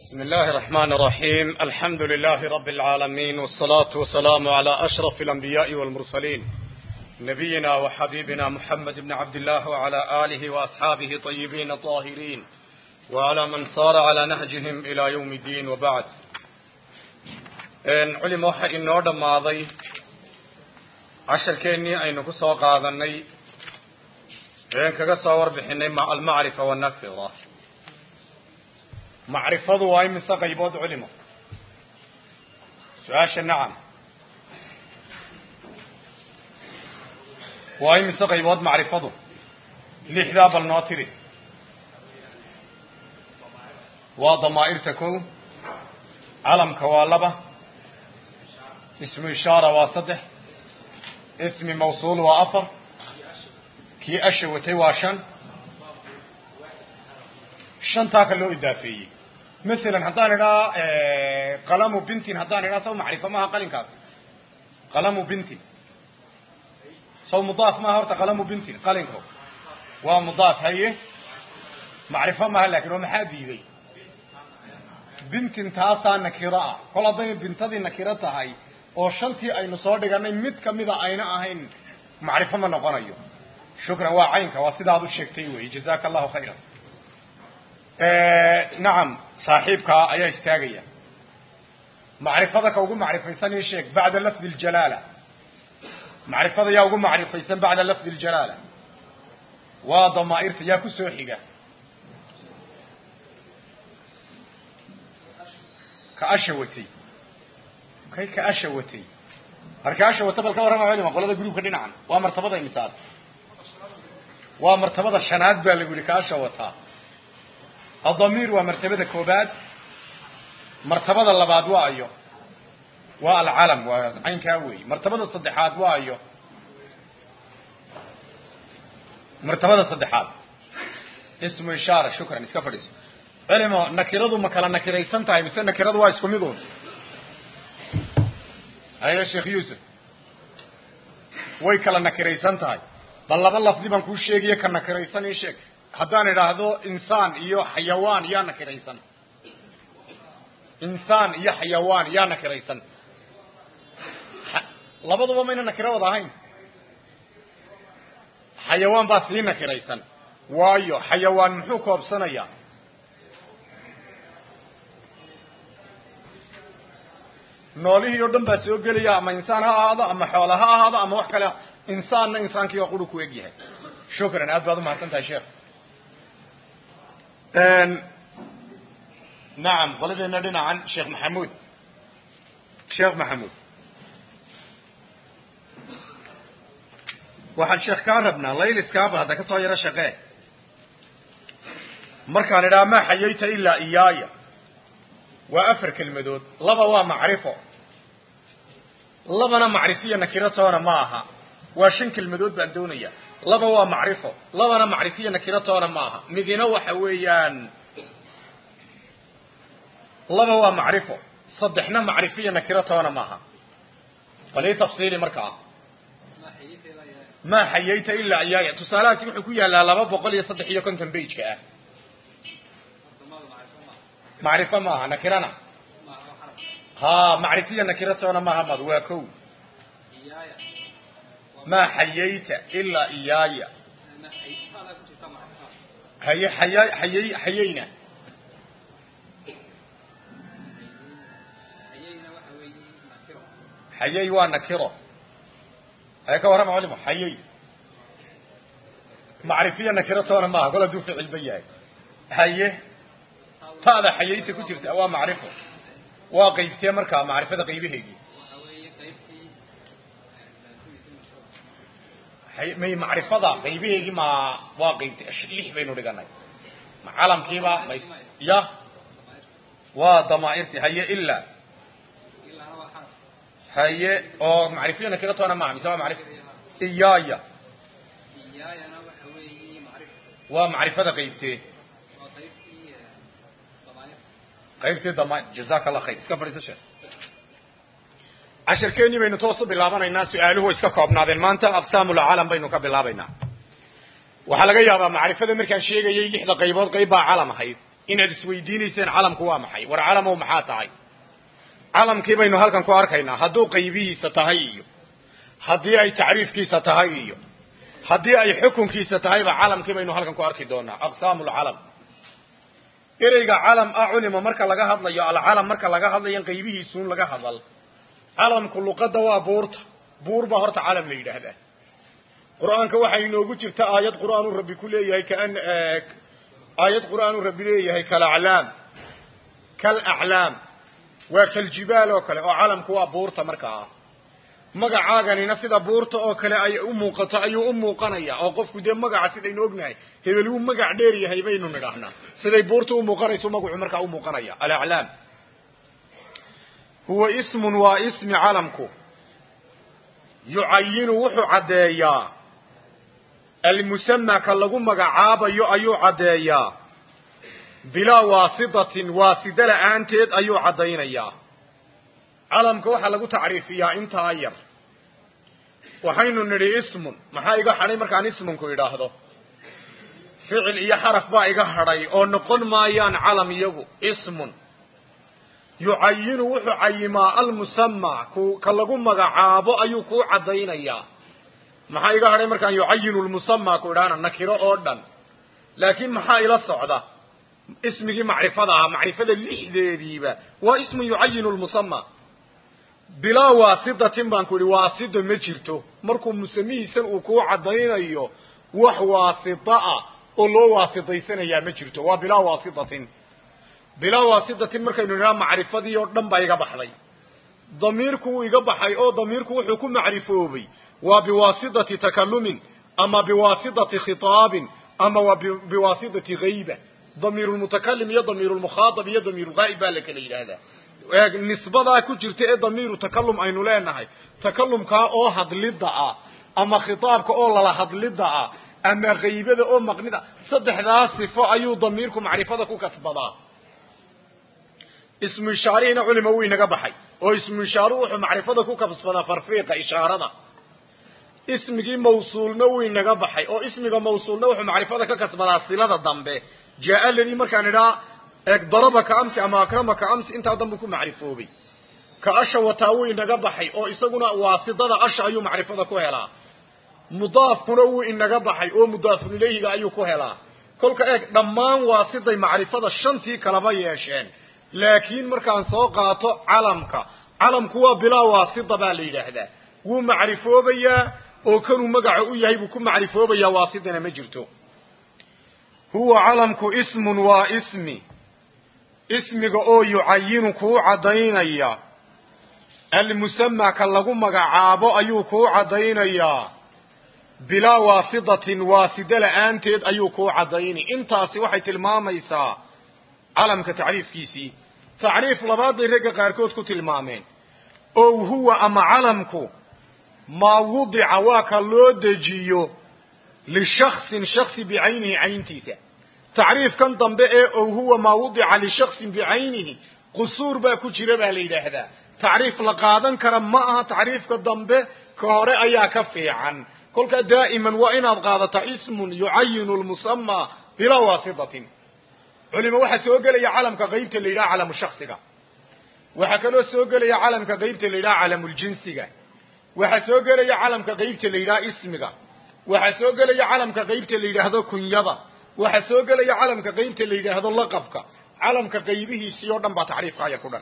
بسم الله الرحمن الرحيم الحمد لله رب العالمين والصلاة والسلام على أشرف الأنبياء والمرسلين نبينا وحبيبنا محمد بن عبد الله وعلى آله وأصحابه طيبين طاهرين وعلى من صار على نهجهم إلى يوم الدين وبعد إن علم وحا إنه دماضي عشر كيني أين كسو قاذني إن كسو بحني مع المعرفة والنكفة macrifadu waa imise qaybood culimo su-aasha nacam waa imise qaybood macrifadu lixdaa bal noo tiri waa damaa'irta kow calamka waa laba ismu ishaara waa saddex ismi mawsuul waa afar kii asha watay waa shan shantaa ka loo idaafeeyey masalan haddaan idhaa qalamu bintin haddaan idhaa saw macrifo maaha qalinkaas qalamu bintin saw mudaaf maaha horta qalamu bintin qalinko waa mudaaf haye macrifo maaha lakin oo maxaa diiday bintin taasaa nakiro ah kol hadday bintadii nakiro tahay oo shantii aynu soo dhiganay mid kamida ayna ahayn macrifo ma noqonayo shukran waa caynka waa sidaad u sheegtay wey jazaka allahu khayra nacam saaxiibkaa ayaa istaagaya macrifada ka ugu macrifaysan ii sheeg bacda lafdi ljalaala macrifada yaa ugu macrifaysan bacda lafdi ljalaala waa damaa'irta yaa ku soo xiga ka asha watay kay ka asha watay marka asha wata bal ka warrama culima qolada gruubka dhinacan waa martabada imisaad waa martabada shanaad baa lagu yihi ka asha wataa الضمير waa مرتبada كoobaad مرتبada labaad waa ayo waa العلم waa caynkaa wey مرتبada saddexaad waa ayo مرتبada saddexaad اسم إشاarة شhukran iska fadhiiso culimo nakiradu ma kala nakiraysan tahay mise nakiradu waa isku mid un ayo sheekh yuusuf way kala nakiraysan tahay bal laba lafdi baan kuu sheegayo ka nakiraysan ii sheeg haddaan idhaahdo insaan iyo xayawaan yaa nakiraysan insaan iyo xayawaan yaa nakiraysan labaduba mayna nakiro wada ahayn xayawaan baa sii nakiraysan waayo xayawaan muxuu koobsanayaa noolihii oo dhan baa soo gelaya ama insaan ha ahaado ama xoola ha ahaado ama wax kale insaanna insaankii waa quru ku eg yahay shukran aad baad umahadsan tahay sheekh nacam qoladeena dhinacan sheekh maxamuud sheekh maxamuud waxaan sheekh kaa rabnaa layliskaaba hadda ka soo yaro shaqee markaan idhaha maa xayayta ilaa iyaaya waa afar kelmadood laba waa macrifo labana macrifiya nakiro toona ma aha waa shan kelmadood baan doonaya laba waa macrifo labana macrifiya nakiro toona ma aha midina waxa weeyaan laba waa macrifo saddexna macrifiya nakiro toona maaha bal ii tafsiili markaa maa xayayta ilaa iyaaya tusaalahaasi wuxuu ku yaalaa laba boqol iyo saddex iyo konton bejka ah macrifo maaha nakirana ha macrifiya nakiro toona maaha mad waa kow maa xayayta ilaa iyaaya haye xaya xayay xayayna xayay waa nakiro haye ka warrama culimo xayay macrifiya nakiro toona maaha kol hadduu ficilba yahay haye taada xayayta ku jirta waa macrifo waa qaybtee markaa macrifada qaybaheegii may macrifada qaybaheegii ma waa qaybt lix baynu dhiganay ma calamkiiba ma ya waa damaa'irti haye ilaa haye oo macrifiya nakiro toona maaha mise waa macrif iyaaya waa macrifada qaybtee qaybtee dama jazaka allah khayr iska fadhiiso sheekh cashirkeennii baynu toos u bilaabanaynaa su-aaluhu way iska koobnaadeen maanta aqsaamulcalam baynu ka bilaabaynaa waxaa laga yaabaa macrifada markaan sheegayay lixda qaybood qayb baa calam ahayd inaad isweydiinayseen calamku waa maxay war calamow maxaa tahay calamkii baynu halkan ku arkaynaa hadduu qaybihiisa tahay iyo haddii ay tacriifkiisa tahay iyo haddii ay xukunkiisa tahayba calamkii baynu halkan ku arki doonaa aqsaamu lcalam ereyga calam ah culima marka laga hadlayo alcalam marka laga hadlayo qaybihiisuun laga hadal calamku luqadda waa buurta buur baa horta calam la yidhaahdaa qur-aanka waxay inoogu jirta aayad qur-aanu rabbi ku leeyahay kaan aayad qur-aanu rabbi leeyahay kalaclaam kalaclaam waa kaljibaal oo kale oo calamku waa buurta markaa magacaaganina sida buurta oo kale ay u muuqato ayuu u muuqanaya oo qofku dee magaca sidaynu ognahay hebel wuu magac dheer yahay baynu nidhaahnaa siday buurta u muuqanayso magacu markaa u muuqanaya alaclaam huwa ismun waa ismi calamku yucayinu wuxuu caddeeyaa almusama ka lagu magacaabayo ayuu caddeeyaa bilaa waasitatin waasida la-aanteed ayuu caddaynayaa calamka waxaa lagu tacriifiyaa intaa yar waxaynu nidhi ismun maxaa iga hadhay markaan ismunku idhaahdo ficil iyo xaraf baa iga hadhay oo noqon maayaan calam iyagu ismun yucayinu wuxuu cayimaa almusama ku ka lagu magacaabo ayuu kuu caddaynayaa maxaa iga hadhay markaan yucayinu lmusama ku idhaahna nakiro oo dhan laakiin maxaa ila socda ismigii macrifada ahaa macrifada lixdeediiba waa ismun yucayinu lmusama bilaa waasitatin baan ku idhi waasita ma jirto markuu musamihiisan uu kuu caddaynayo wax waasita ah oo loo waasitaysanayaa ma jirto waa bilaa waasitatin bilaa waasitatin markaynu nidhaha macrifadii oo dhan baa iga baxday damiirku wuu iga baxay oo damiirku wuxuu ku macrifoobay waa biwaasitati takalumin ama biwaasitati khitaabin ama waa biwaasitati hayba damiir lmutakalim iyo damiir lmukhaatab iyo damiir lgaa'ib baa la kala yidhaahdaa nisbadaa ku jirta ee damiiru takalum aynu leenahay takalumkaa oo hadlidda ah ama khitaabka oo lala hadlidda ah ama haybada oo maqnida saddexdaa sifo ayuu damiirku macrifada ku kasbadaa ismu ishaarihina culima wuu inaga baxay oo ismu ishaaruhu wuxuu macrifada ku kasbadaa farfiiqa ishaarada ismigii mawsuulna wuu inaga baxay oo ismiga mawsuulna wuxuu macrifada ka kasbadaa silada dambe jaa ladii markaan idhaa eeg darabaka amsi ama akramaka amsi intaa danbu ku macrifoobay ka asha wataa wuu inaga baxay oo isaguna waasidada asha ayuu macrifada ku helaa mudaafkuna wuu inaga baxay oo mudaafun ilayhiga ayuu ku helaa kolka eeg dhammaan waasiday macrifada shantii kalaba yeesheen laakiin markaan soo qaato calamka calamku waa bilaa waasida baa la yidhaahdaa wuu macrifoobayaa oo kanuu magaca u yahay buu ku macrifoobayaa waasidana ma jirto huwa calamku ismun waa ismi ismiga oo yucayinu kuu caddaynaya almusama ka lagu magacaabo ayuu kuu caddaynayaa bilaa waasitatin waasida la-aanteed ayuu kuu caddayni intaasi waxay tilmaamaysaa calamka tacriifkiisii tacriif labaad bay ragga qaarkood ku tilmaameen ow huwa ama calamku maa wudica waa ka loo dejiyo lishaksin shaksi bicaynihi cayntiisa tacriifkan dambe ee ow huwa maa wudica lishaksin bicaynihi qusuur baa ku jira baa la yidhaahdaa tacriif la qaadan kara ma aha tacriifka dambe ka hore ayaa ka fiican kolkaa daa'iman waa inaad qaadataa ismun yucayinu lmusamaa bilaa waasitatin culima waxaa soo gelaya calamka qaybta la yidhaha calamu shaksiga waxaa kaloo soo gelaya calamka qaybta la yidhaha calamuljinsiga waxaa soo gelaya calamka qaybta la yidhaha ismiga waxaa soo gelaya calamka qaybta la yidhaahdo kunyada waxaa soo gelaya calamka qaybta la yidhaahdo laqabka calamka qaybihiisii oo dhan baa tacriifkaaya ku dhan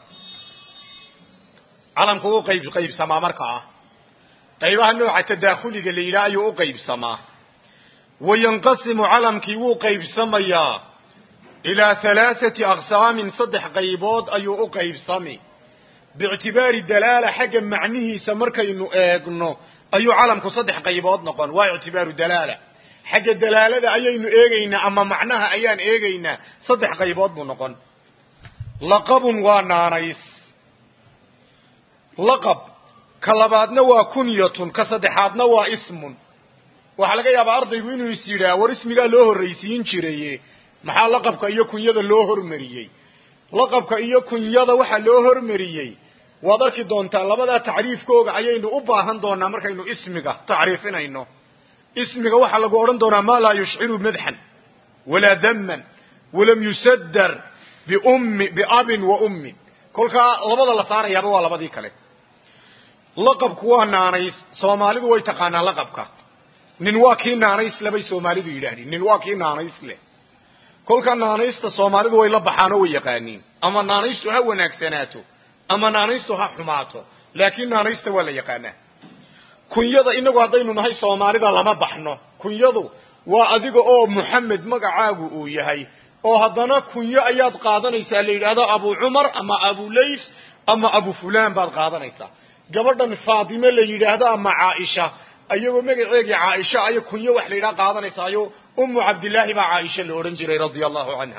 calamku u qayb qaybsamaa markaa qaybaha nooca tadaakuliga la yidhaha ayuu u qaybsamaa wayanqasimu calamkii wuu qaybsamayaa ilaa halaathati aqsaamin saddex qaybood ayuu u qaybsami biictibaari dalaala xagga macnihiisa markaynu eegno ayuu calamku saddex qaybood noqon waa ictibaaru dalaala xagga dalaalada ayaynu eegaynaa ama macnaha ayaan eegaynaa saddex qaybood buu noqon laqabun waa naanays laqab ka labaadna waa kunyatun ka saddexaadna waa ismun waxaa laga yaabaa ardaygu inuu is yidhaah war ismigaa loo horraysiin jiraye maxaa laqabka iyo kunyada loo hormariyey laqabka iyo kunyada waxaa loo hormariyey waad arki doontaa labadaa tacriifkooga ayaynu u baahan doonaa markaynu ismiga tacriifinayno ismiga waxaa lagu odhan doonaa maa laa yushciru madxan walaa daman walam yusadar biummi biabin wa ummin kolkaa labada la saarayaaba waa labadii kale laqabku waa naanays soomaalidu way taqaanaa laqabka nin waa kii naanays le bay soomaalidu yidhaahdeen nin waa kii naanays leh kolka naanaysta soomaalidu way la baxaan oo way yaqaaniin ama naanaystu ha wanaagsanaato ama naanaystu ha xumaato laakiin naanaysta waa la yaqaanaa kunyada inagu haddaynu nahay soomaalida lama baxno kunyadu waa adiga oo muxamed magacaagu uu yahay oo haddana kunyo ayaad qaadanaysaa la yidhaahdo abu cumar ama abu lays ama abu fulan baad qaadanaysaa gabadhan faatime la yidhaahdo ama caaisha ayagoo magaceegii caaisha ayo kunyo wax la yidhaha qaadanaysaayo umu cabdillaahi baa caaisha la odhan jiray radia allahu canha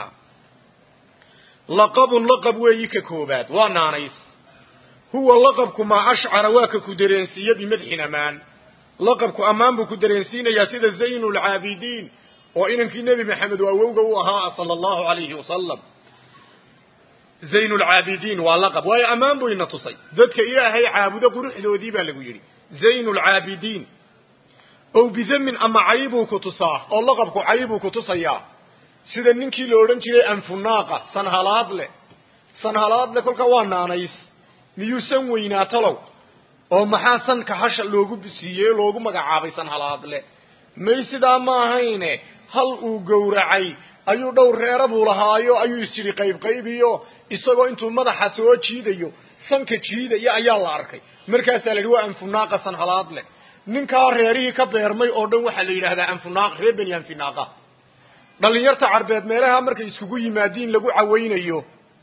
laqabun laqab weeyi ka koobaad waa naanays huwa laqabku maa ashcara waa ka ku dareensiiya bimadxin amaan laqabku ammaan buu ku dareensiinayaa sida zaynu lcaabidiin oo inankii nebi maxamed oo awowga u ahaa sala allahu alayhi wasalam zayn lcaabidiin waa laqab waayo ammaan buu ina tusay dadka ilaahay caabudo quruxdoodii baa lagu yidhi zayn lcaabidiin ow bidamin ama caybuu ku tusaa oo laqabku caybuu ku tusayaa sida ninkii la odhan jiray anfunaaqa sanhalaadle sanhalaadle kolka waa naanays miyuu san weynaa talow oo maxaa sanka hasha loogu siiyey loogu magacaabay sanhalaadle may sidaa ma ahayne hal uu gowracay ayuu dhowr reera buu lahaayo ayuu isyidhi qaybqaybiyo isagoo intuu madaxa soo jiidayo sanka jiidaya ayaa la arkay markaasaa la yidhi waa anfunaaqa sanhalaadle ninkaa reerihii ka beermay oo dhan waxaa la yidhaahdaa anfunaaq reer beni anfinaaqa dhallinyarta carbeed meelaha markay iskugu yimaadiin lagu cawaynayo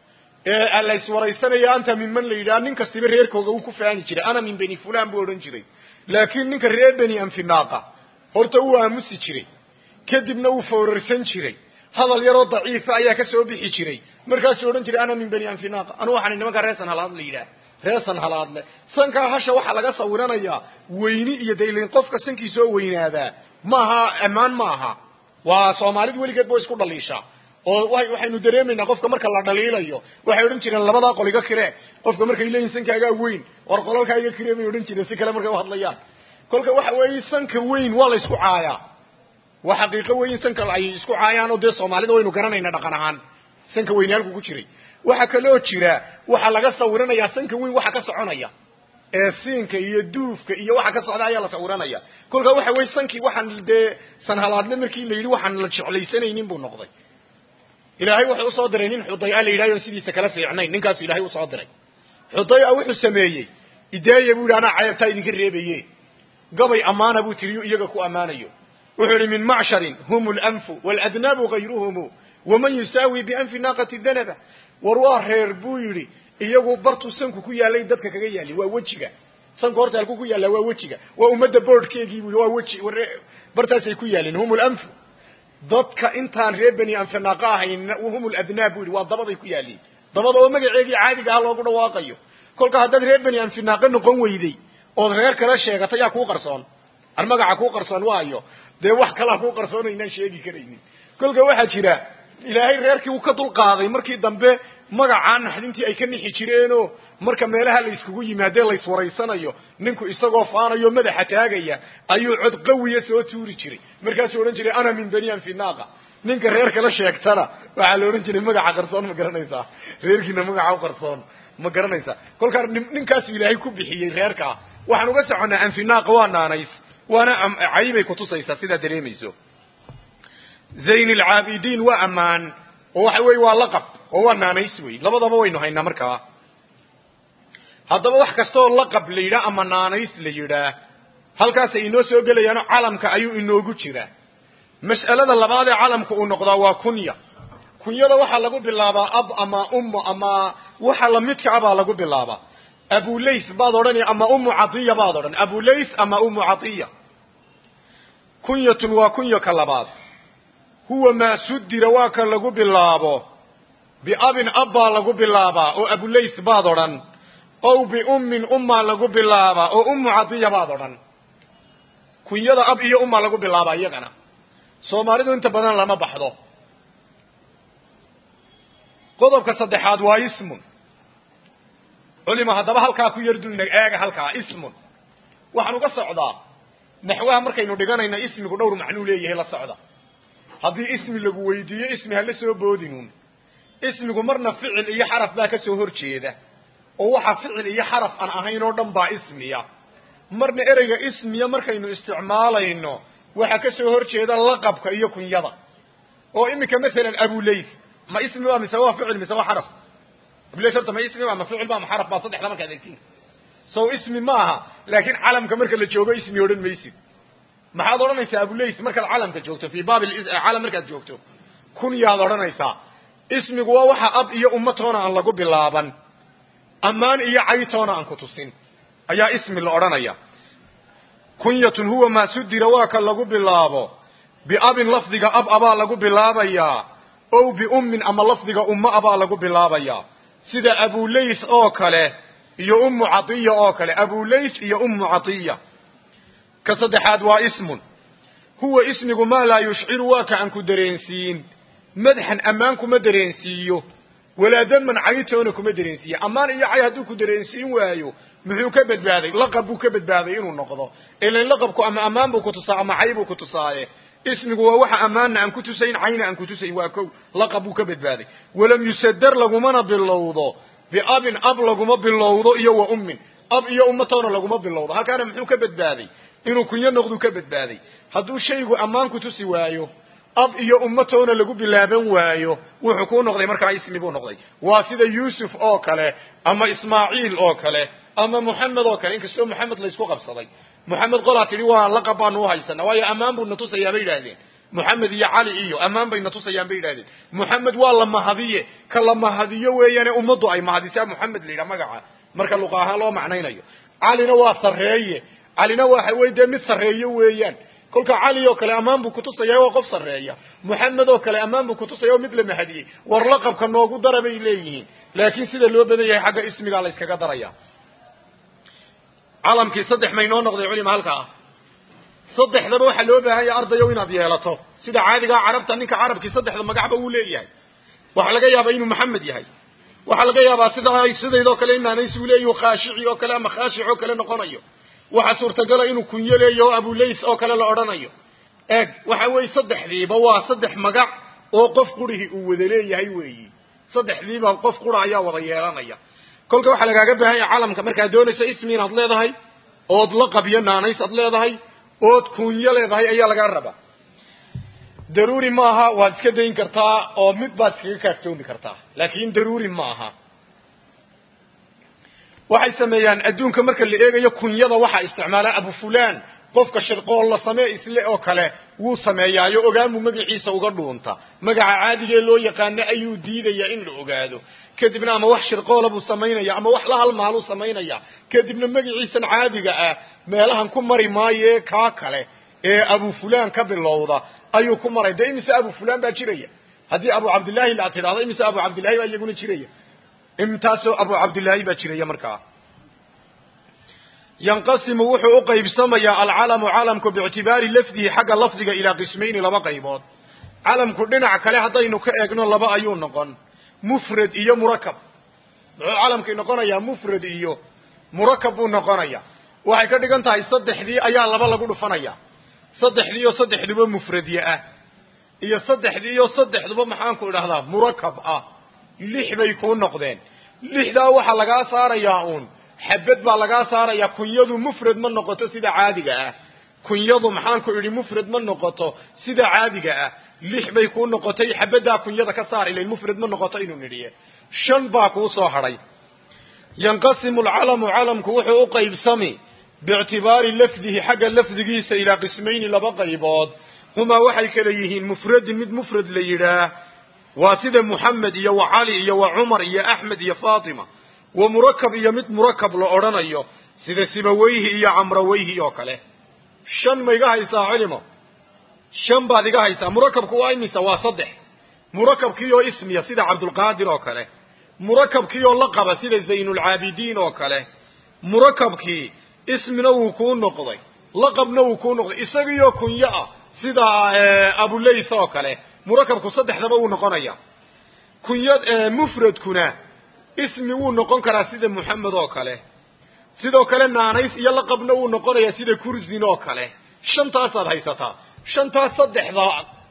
ee la iswaraysanayo anta minman la yidhaha nin kastiba reerkooga uu ku faani jiray ana min beni fulan buu odhan jiray laakiin ninka reer beni anfinaaqa horta uu aamusi jiray kadibna uu foorarsan jiray hadal yaroo daciifa ayaa ka soo bixi jiray markaasuu odhan jiray ana min beni anfinaaqa anu waxaan nimankaa reer sanhalaad la yidhaah reer sanhalaadle sankaa hasha waxaa laga sawiranayaa weyni iyo daylin qofka sankiisoo weynaadaa maaha ammaan ma aha waa soomaalidu weligeed ba isku dhaliishaa oo waxaynu dareemaynaa qofka marka la dhaliilayo waxay odhan jireen labadaa qol iga kiree qofka markay leeyihin sankaagaa weyn war qolalkaa iga kiree bay odhan jireen si kale markay uhadlayaan kolka waxa weeye sanka weyn waa la isku caayaa waa xaqiiqo weyn sanka ay isku caayaan oo dee soomaalida waynu garanayna dhaqan ahaan sanka weyni halku ku jiray waxaa kaloo jira waxaa laga sawiranayaa sanka weyn waxa ka soconaya ee siinka iyo duufka iyo waxa ka socda ayaa la sawiranaya kolkaa waxa weye sankii waxaan dee sanhalaadle markii la yidhi waxaan la jeclaysanaynin buu noqday ilaahay wuxuu usoo diray nin xudaya la yidhahyo sidiisa kala fiicnayn ninkaasu ilahay usoo diray xudaya wuxuu sameeyey ideeya buu yidhi anaa ceebtaa idinka reebaye gabay ammaana buu tiriyo iyaga ku ammaanayo wuxuu yihi min macsharin hum lanfu waladnaabu gayruhumu waman yusaawi bianfi naaqati danaba war waa reer buu yidhi iyagu bartuu sanku ku yaalay dadka kaga yaali waa wejiga sanku horta halku ku yaallaa waa wejiga waa ummadda boordhkeegii buu waa weji bartaasay ku yaalin hum lanfu dadka intaan reer beni anfinaaqa ahayn hum ladnaab buu yidhi waa dabaday ku yaaliin dabada oo magaceegii caadiga ah loogu dhawaaqayo kolka haddaad reer beni anfinaaqa noqon weyday ood reer kala sheegatay yaa kuu qarsoon ar magaca kuu qarsoon waayo dee wax kalaa kuu qarsoon aynaan sheegi karaynin kolka waxaa jira ilaahay reerkii uu ka dulqaaday markii dambe magacaa naxdintii ay ka nixi jireenoo marka meelaha la iskugu yimaadee la iswaraysanayo ninku isagoo faanayo madaxa taagaya ayuu cod qawiya soo tuuri jiray markaasuu odhan jiray ana min beni anfinaaqa ninka reer kala sheegtana waxaa la odhan jiray magaca qarsoon ma garanaysaa reerkiina magaca u qarsoon ma garanaysaa kolkaa ninkaasuu ilaahay ku bixiyey reerkaa waxaan uga soconnaa anfinaaqa waa naanays waana caybay kutusaysaa sidaa dareemayso zayn alcaabidiin waa ammaan oo waxa weeye waa laqab oo waa naanays wey labadaba waynu haynaa markaa haddaba wax kastaoo laqab la yidhaah ama naanays la yidhaah halkaasay inoo soo gelayaano calamka ayuu inoogu jiraa mas'alada labaad ee calamka uu noqdaa waa kunya kunyada waxaa lagu bilaabaa ab ama ummo ama waxa lamidka a baa lagu bilaabaa abulays baad odhani ama umu cadiya baad odhan abulays ama umu cadiya kunyatun waa kunyo ka labaad huwa maa sudira waa ka lagu bilaabo biabin ab baa lagu bilaabaa oo abulays baad odhan ow biummin ummaa lagu bilaabaa oo umu cadiya baad odhan kunyada ab iyo ummaa lagu bilaabaa iyagana soomaalidu inta badan lama baxdo qodobka saddexaad waa ismun culima haddaba halkaa ku yar dulna eega halkaa ismun waxaan uga socdaa naxwaha markaynu dhiganayna ismigu dhowr macnuu leeyahay la socda haddii ismi lagu weydiiyo ismi hala soo boodinuun ismigu marna ficil iyo xaraf baa ka soo hor jeeda oo waxa ficil iyo xaraf aan ahayn oo dhan baa ismiya marna ereyga ismiya markaynu isticmaalayno waxaa ka soo hor jeeda laqabka iyo kunyada oo iminka masalan abuleyth ma ismi waa mise waa ficil mise waa xaraf abuleyth horta ma ismi waa ma ficil ba ma xaraf baa saddexda markaad egtiin so ismi ma aha laakiin calamka marka la joogo ismi odhan maysid maxaad odhanaysaa abuleyth markaad calamka joogto fii baab calam markaad joogto kunyaad odhanaysaa ismigu waa waxa ab iyo ummatoona aan lagu bilaaban ammaan iyo caytoona aan ku tusin ayaa ismi la odhanaya kunyatun huwa maa sudira waa ka lagu bilaabo biabin lafdiga ab abaa lagu bilaabayaa ow biummin ama lafdiga ummo abaa lagu bilaabayaa sida abuleyth oo kale iyo ummu catiya oo kale abuleyth iyo ummu catiya ka saddexaad waa ismun huwa ismigu maa laa yushciru waa ka aan ku dareensiin madxan ammaan kuma dareensiiyo walaa daman caytoona kuma dareensiiyo ammaan iyo cay hadduu ku dareensiin waayo muxuu ka badbaaday laqab buu ka badbaaday inuu noqdo ilan laqabku ama ammaan buu ku tusaa ama cay buu ku tusaaye ismigu waa waxa ammaanna aan ku tusayn cayna aan ku tusayn waa kow laqab buu ka badbaaday walam yusadar lagumana bilowdo biabin ab laguma bilowdo iyo wa ummin ab iyo ummatoona laguma bilowdo halkaana muxuu ka badbaaday inuu kunyo noqduu ka badbaaday hadduu shaygu ammaan ku tusi waayo ab iyo ummatoona lagu bilaaban waayo wuxuu kuu noqday markaa ismi buu noqday waa sida yuusuf oo kale ama ismaaciil oo kale ama moxamed oo kale inkastoo moxamed laysku qabsaday moxamed qolaa tidhi waa laqab baanu uhaysana waayo ammaan buu na tusayaa bay yidhaahdeen moxamed iyo cali iyo ammaan bay na tusayaan bay yidhahdeen moxamed waa la mahadiye ka la mahadiyo weeyaane ummaddu ay mahadisaa moxamed la yidhaha magaca marka luqa ahaan loo macnaynayo calina waa sarreeye calina waxa wey dee mid sarreeyo weeyaan kolka cali oo kale ammaan buu kutusaya waa qof sarreeya moxamed oo kale ammaan buu kutusaya oo mid la mahadiyey war laqabka noogu dara bay leeyihiin laakiin sida loo badan yahay xagga ismigaa la yskaga daraya calamkii saddex maynoo noqday culima halkaa saddexdaba waxaa loo baahan yahay ardayow inaad yeelato sida caadigaa carabta ninka carabkii saddexda magacba uu leeyahay waxaa laga yaabaa inuu maxamed yahay waxaa laga yaabaa sida sidaydoo kale inaanays uu leeyahu khaashici oo kale ama khaashic oo kale noqonayo waxaa suurtagala inuu kunyo leeyaho abulays oo kale la odhanayo eeg waxa weeye saddexdiiba waa saddex magac oo qof qurihii uu wada leeyahay weeyi saddexdiiba qof qura ayaa wada yeelanaya kolka waxaa lagaaga baahan yahay calamka markaad doonayso ismi inaad leedahay ood laqab iyo naanays ad leedahay ood kunyo leedahay ayaa lagaa rabaa daruuri maaha waad iska dayn kartaa oo mid baad iskaga kaaftoomi kartaa laakin daruuri ma aha waxay sameeyaan adduunka marka la eegayo kunyada waxaa isticmaalaa abu fulan qofka shirqool la samee isle oo kale wuu sameeyaayo ogaanbuu magaciisa uga dhuunta magaca caadigee loo yaqaano ayuu diidayaa in la ogaado kadibna ama wax shirqoola buu samaynaya ama wax la halmaaluu samaynaya kadibna magaciisan caadiga ah meelahan ku mari maaye kaa kale ee abu fulan ka bilowda ayuu ku maray dee imise abu fulan baa jiraya haddii abu cabdillahi la tidhahdo imise abu cabdillahi baa iyaguna jiraya intaasoo abu cabdillaahi baa jiraya markaa yanqasimu wuxuu u qaybsamayaa alcalamu calamku biictibaari lafdihi xagga lafdiga ilaa qismayni laba qaybood calamku dhinac kale haddaynu ka eegno laba ayuu noqon mufrad iyo murakab muxuu calamkii noqonayaa mufrad iyo murakab buu noqonaya waxay ka dhigan tahay saddexdii ayaa laba lagu dhufanaya saddexdii oo saddexduba mufradye ah iyo saddexdii oo saddexduba maxaanku idhahdaa murakab ah lix bay kuu noqdeen lixdaa waxaa lagaa saarayaa uun xabad baa lagaa saarayaa kunyadu mufrad ma noqoto sida caadiga ah kunyadu maxaanku idhi mufrad ma noqoto sida caadiga ah lix bay kuu noqotay xabaddaa kunyada ka saar ilayn mufrad ma noqoto inuu nidhiye shan baa kuu soo hadhay yanqasimu alcalamu calamku wuxuu u qaybsami biictibaari lafdihi xagga lafdigiisa ilaa qismayni laba qaybood humaa waxay kala yihiin mufradin mid mufrad la yidhaah waa sida muxamed iyo wa cali iyo wa cumar iyo axmed iyo faatima wa murakab iyo mid murakab la odhanayo sida sibaweyhi iyo camraweyhi oo kale shan ma iga haysaa culimo shan baad iga haysaa murakabku waa imisa waa saddex murakabkii oo ismiya sida cabdulqaadir oo kale murakabkii oo laqaba sida zaynulcaabidiin oo kale murakabkii ismina wuu kuu noqday laqabna wuu kuu noqday isagiioo kunyo ah sida abulays oo kale murakabku saddexdaba wuu noqonaya kunya mufradkuna ismi wuu noqon karaa sida muxamed oo kale sidoo kale naanays iyo laqabna wuu noqonayaa sida kursin oo kale shantaasaad haysataa shantaas saddexda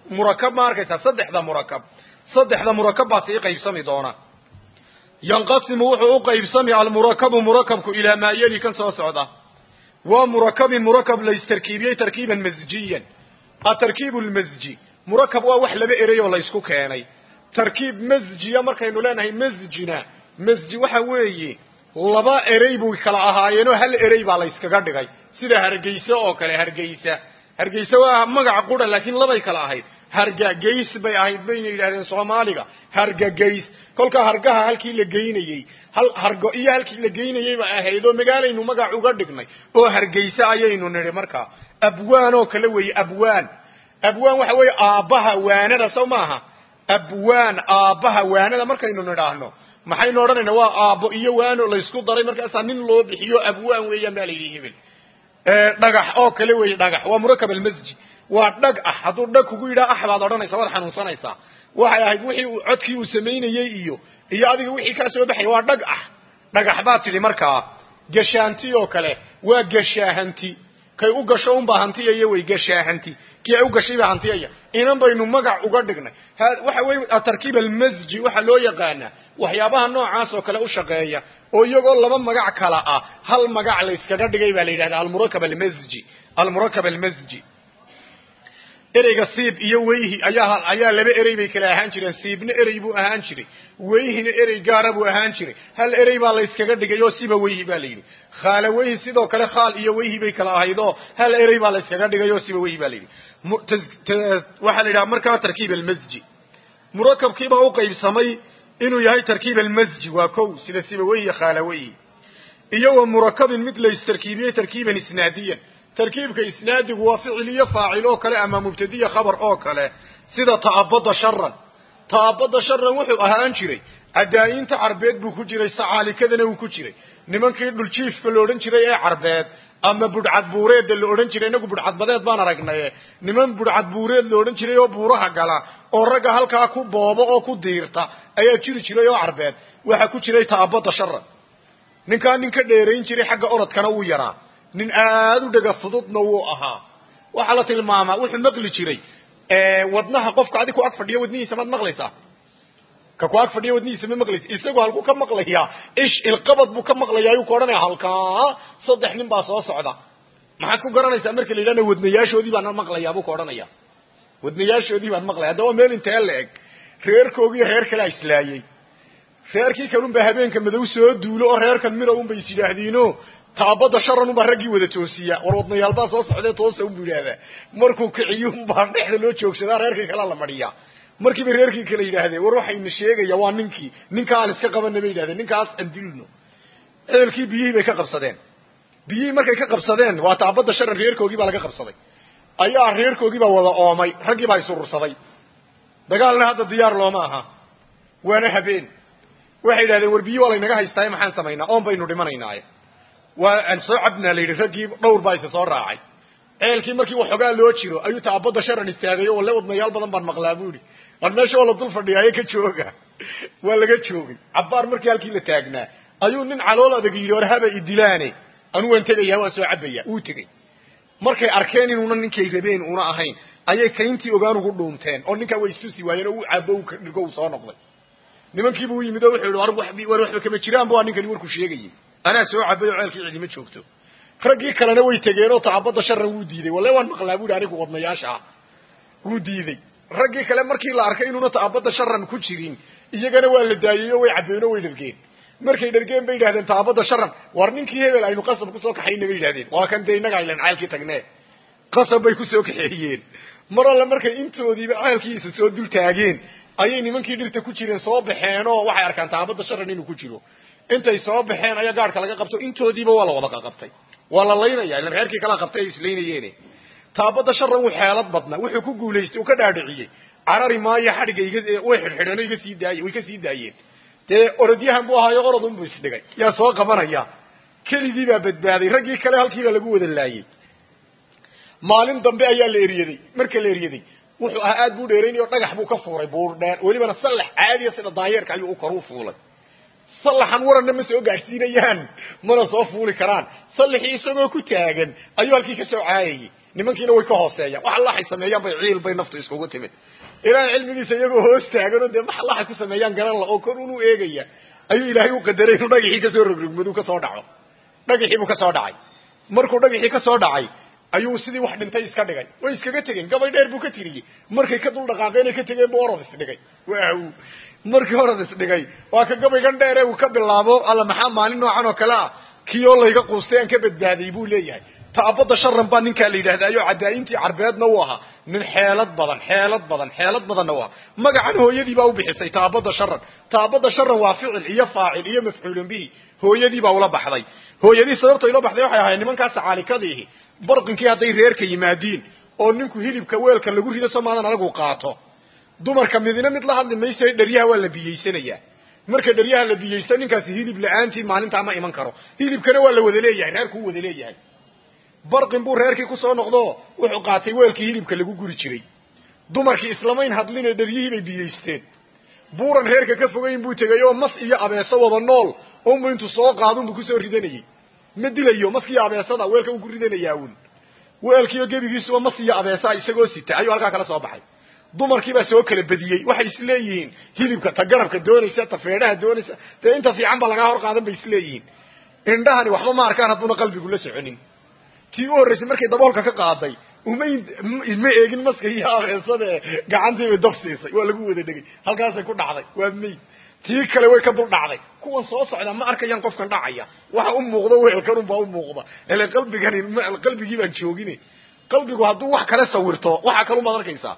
murakab ma arkaysaa saddexda murakab saddexda murakab baa sii qaybsami doona yanqasimu wuxuu u qaybsami almurakabu murakabku ilaa maa yeli kan soo socda waa murakabin murakab laystarkiibiyey tarkiiban masjiyan atarkiibu lmasji murakab waa wax laba erey oo laysku keenay tarkiib masjiya markaynu leenahay masjina masji waxa weeye laba erey buu kala ahaayeenoo hal erey baa layskaga dhigay sida hargeysa oo kale hargeysa hargeysa waa magac qura laakiin labay kala ahayd hargagays bay ahayd bayna yidhahdeen soomaaliga hargagays kolkaa hargaha halkii la geynayey hal hargo iyo halkii la geynayey ba ahayd oo magaalaynu magac uga dhignay oo hargeysa ayaynu nidhi markaa abwaan oo kale weeye abwaan abwaan waxa weeye aabbaha waanada sow maaha abwaan aabbaha waanada markaynu nidhaahno maxaynu odhanaynaa waa aabbo iyo waano laysku daray markaasaa nin loo bixiyo abwaan weeyaan baa la yidhi hebel dhagax oo kale weeye dhagax waa murakab almasji waa dhag ah hadduu dhag kugu yidhaha ax baad odhanaysa waad xanuunsanaysaa waxay ahayd wixii uu codkii uu samaynayey iyo iyo adiga wixii kaa soo baxaya waa dhag ah dhagax baad tidhi markaa gashaanti oo kale waa gashaahanti kay u gasho unbaa hantiyaya wey gashaahanti kii ay u gashay baa hantiyaya inan baynu magac uga dhignay waxa weye atarkiib almasji waxaa loo yaqaanaa waxyaabaha noocaas oo kale u shaqeeya oo iyagoo laba magac kala ah hal magac layskaga dhigay baa la yidhahda almurakab almasji almurakab almasji ereyga siib iyo weyhi ayaa ayaa laba erey bay kala ahaan jireen siibna erey buu ahaan jiray weyhina erey gaara buu ahaan jiray hal erey baa layskaga dhigay oo siba weyhi baa la yidhi khaala weyhi sidoo kale khaal iyo weyhi bay kala ahayd oo hal erey baa layskaga dhigay oo siba weyhi baa la yidhi waxaa la yidhaha markaa tarkiib almasji murakabkiibaa u qaybsamay inuu yahay tarkiib almasji waa kow sida siba weyhi khaala weyhi iyo wa murakabin mid laystarkiibiyey tarkiiban isnaadiyan tarkiibka isnaadigu waa ficil iyo faacil oo kale ama mubtadiya khabar oo kale sida ta'abada sharan ta'abada sharan wuxuu ahaan jiray cadaayinta carbeed buu ku jiray sacaalikadana uu ku jiray nimankii dhuljiifka la odhan jiray ee carbeed ama budhcadbuureedda la odhan jiray inagu budhcadbadeed baan aragnaye niman budhcadbuureed la odhan jiray oo buuraha gala oo ragga halkaa ku boobo oo ku diirta ayaa jiri jiray oo carbeed waxaa ku jiray ta'abada sharan ninkaa nin ka dheerayn jiray xagga orodkana wuu yaraa nin aada u dhega fududna wuu ahaa waxaa la tilmaamaa wuxuu maqli jiray wadnaha qofka adig ku ag fadhiya wadnihiisa maad maqlaysaa ka ku ag fadhiya wadnihiisa ma maqlaysa isagu halkuu ka maqlayaa ish ilqabad buu ka maqlayaa ayuu ku odhanaya halkaa saddex nin baa soo socda maxaad ku garanaysaa marka la yidhahna wadnayaashoodii baan maqlayaa buu ku odhanaya wadnayaashoodii baan maqlaya haddaba meel intee la eg reerkoogii reer kalea islaayey reerkii kalun baa habeenka madow soo duulo oo reerkan mira un bay is yidhaahdiino taabada sharan unbaa raggii wada toosiya war wadnayaalbaa soo socdee toosa unbu yidhaahdaa markuu kiciyo unbaa dhexda loo joogsadaa reerkii kalea la madhiyaa markiiba reerkii kale yidhaahdeen war waxayna sheegaya waa ninkii ninka aan iska qabana bay yidhahdeen ninkaas aan dilno ceelkii biyihii bay ka qabsadeen biyihii markay ka qabsadeen waa taabada sharan reerkoogii baa laga qabsaday ayaa reerkoogii baa wada oomay raggii baa isurursaday dagaalna hadda diyaar looma aha waana habeen waxay yidhahdeen war biyi waa laynaga haystaaye maxaan samaynaa oon baynu dhimanaynaaye waa aan soo cabnaa la yidhi raggii dhowr baa isa soo raacay ceelkii markii waxoogaa loo jiro ayuu taabada sharan istaagay oo le wadnayaal badan baan maqlaa bu yidhi war meesha oo la dul fadhiyaaye ka jooga waa laga joogay cabbaar markii halkii la taagnaa ayuu nin calool adag yidhi war haba idilaane anu waan tegayaa waa soo cabaya wuu tegey markay arkeen inuuna ninkay rabeen una ahayn ayay kayntii ogaan ugu dhuunteen oo ninkaa way istusi waayeen oo u cabo dhigo uu soo noqday nimankiibu u yimid oo wuxuu yihi war waxba kama jiraanba waa ninkani warkuu sheegayay anaa soo cabay oo ceelkii cidima joogto raggii kalena way tegeen oo taabada sharan wuu diiday walle waan maqlaa bu yidhi anigu wadnayaasha ah wuu diiday raggii kale markii la arkay inuuna taabada sharan ku jirin iyagana waa la daayey oo way cabbeen oo way dhargeen markay dhargeen bay yidhahdeen taabada sharan war ninkii hebel aynu qasab kusoo kaxayna bay yidhahdeen waa kan dee innaga aylan ceelkii tagnee qasab bay kusoo kaxeeyeen mar alle markay intoodiiba ceelkiisa soo dul taageen ayay nimankii dhirta ku jireen soo baxeen oo waxay arkaan taabada sharan inuu ku jiro intay soo baxeen ayaa gaadhka laga qabto intoodiiba waa la wada qaqabtay waa la laynaya ilan reerkii kala qabtay ay islaynayeene taabada sharan wuu xeelad badna wuxuu ku guulaystay uu ka dhaadhiciyey carari maayo xadhigga iga way xidhxidheen oo iga sii daayey way ka sii daayeen dee orodyahan buu ahaayo orod unbuu isdhigay yaa soo qabanaya keligii baa badbaaday raggii kale halkii baa lagu wada laayey maalin dambe ayaa la eryaday marka la eryaday wuxuu ahaa aad buu dheeraynay oo dhagax buu ka fuuray buur dheer welibana sallax caadiya sida daayeerka ayuu u kor u fuulay sallaxan waranna ma soo gaadhsiinayaan mana soo fuuli karaan sallixii isagoo ku taagan ayuu halkii ka soo caayayey nimankiina way ka hooseeyaan wax allahay sameeyaan bay ciil bay naftu iskugu timid ilaahay cilmigiisa iyagoo hoos taaganoo dee wax allahay ku sameeyaan garan la oo kor unu eegaya ayuu ilaahay u qadaray inuu dhagaxii kasoo rogrogmaduu kasoo dhaco dhagaxii buu kasoo dhacay markuu dhagaxii kasoo dhacay ayuu sidii wax dhintay iska dhigay way iskaga tegeen gabay dheer buu ka tiriyey markay ka dul dhaqaaqeen ay ka tegeen buu orod isdhigay waaw markii orod isdhigay waa ka gabaygan dheere uu ka bilaabo alla maxaa maalin noocan oo kale ah kii oo layga quustay aan ka badbaaday buu leeyahay taabada sharan baa ninkaa la yidhahdaayo cadaayintii carbeedna uu ahaa nin xeelad badan xeelad badan xeelad badanna u ahaa magacan hooyadii baa u bixisay taabada sharan taabada sharan waa ficil iyo faacil iyo mafcuulun bihi hooyadii baa ula baxday hooyadii sababta ila baxday waxay ahayd nimankaas caalikadiihi barqinkii hadday reerka yimaadiin oo ninku hilibka weelka lagu rido somaadan anagu qaato dumarka midina mid la hadli maysa dheryaha waa la biyeysanayaa marka dheryaha la biyeysto ninkaasi hilib la-aantii maalintaa ma iman karo hilibkana waa la wada leeyahay reerkuu wada leeyahay barqin buu reerkii kusoo noqdo wuxuu qaatay weelkii hilibka lagu guri jiray dumarkii islamayn hadline dheryihii bay biyeysteen buuran reerka ka fogayn buu tegay oo mas iyo abeeso wada nool unbu intuu soo qaadunbu kusoo ridanayey ma dilayo maskiiyo abeesada weelka uu ku ridanayaa un weelkiiyo gebigiisuba mas iyo abeesaa isagoo sita ayuu halkaa kala soo baxay dumarkiibaa soo kala bediyey waxay isleeyihiin hilibka ta garabka doonaysa ta feedhaha doonaysa dee inta fiican ba lagaa hor qaadan bay isleeyihiin indhahani waxba ma arkaan hadduuna qalbigu la soconin tii u horraysay markay daboolka ka qaaday uma ma eegin maska iyo abeesade gacantiibay dab siisay waa lagu wada dhegay halkaasay ku dhacday waa mayd tii kale way ka dul dhacday kuwan soo socda ma arkayaan qofkan dhacaya waxa u muuqda weelkan unbaa u muuqda ele qalbigani qalbigii baan joogin qalbigu hadduu wax kale sawirto waxa kale umaad arkaysaa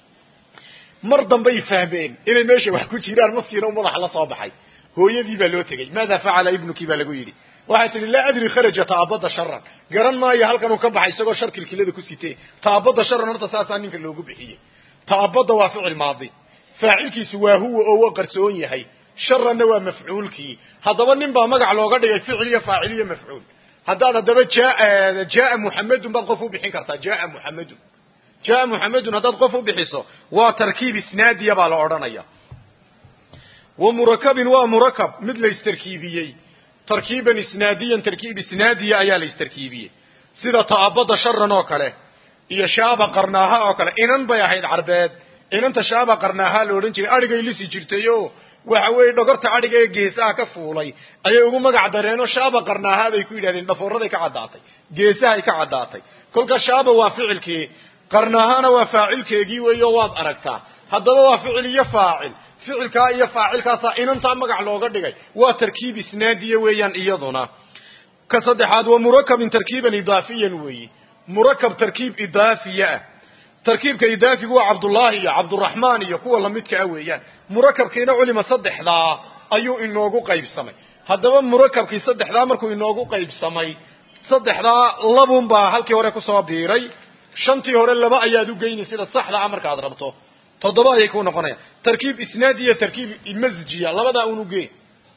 mar dambay fahmeen inay meesha wax ku jiraan maskiina u madaxa la soo baxay hooyadii baa loo tegey maada facala ibnuki baa lagu yidhi waxay tihi laa adri kharaja taabada sharan garan maayo halkan uu ka baxay isagoo shar kilkilada ku sitee taabada sharan horta saasaa ninka loogu bixiyey taabada waa ficil maadi faacilkiisu waa huwa oo waa qarsoon yahay sharanna waa mafcuulkii haddaba nin baa magac looga dhigay ficil iyo faacil iyo mafcuul haddaad haddaba jaa jaa muxamedun baad qof u bixin kartaa jaa muxamedun jaa muxamedun haddaad qof u bixiso waa tarkiib isnaadiya baa la odhanaya wa murakabin waa murakab mid la istarkiibiyey tarkiiban isnaadiyan tarkiib isnaadiya ayaa la istarkiibiyey sida taabada sharan oo kale iyo shaaba qarnaaha oo kale inan bay ahayd carbeed inanta shaaba qarnaaha la odhan jiray adhigay lisi jirtay o waxa weeye dhogorta adhiga ee geesaha ka fuulay ayay ugu magac dareenoo shaaba qarnaaha bay ku yidhahdeen dhafoorraday ka caddaatay geesahay ka caddaatay kolka shaaba waa ficilkii qarnaahana waa faacilkeegii weeyo waad aragtaa haddaba waa ficil iyo faacil ficilkaa iyo faacilkaasaa inantaa magac looga dhigay waa tarkiib isnaadiya weeyaan iyaduna ka saddexaad waa murakabin tarkiiban idaafiyan weeyi murakab tarkiib idaafiya ah tarkiibka idaafigu waa cabdullaahi iyo cabduraxmaan iyo kuwa lamidka ah weeyaan murakabkiina culima saddexdaa ayuu inoogu qaybsamay haddaba murakabkii saddexdaa markuu inoogu qaybsamay saddexdaa labun baa halkii hore kusoo biiray shantii hore laba ayaad u geyni sida saxda ah markaad rabto toddoba ayay ku noqonayaan tarkiib isnaadi iyo tarkiib masjiya labadaa un ugee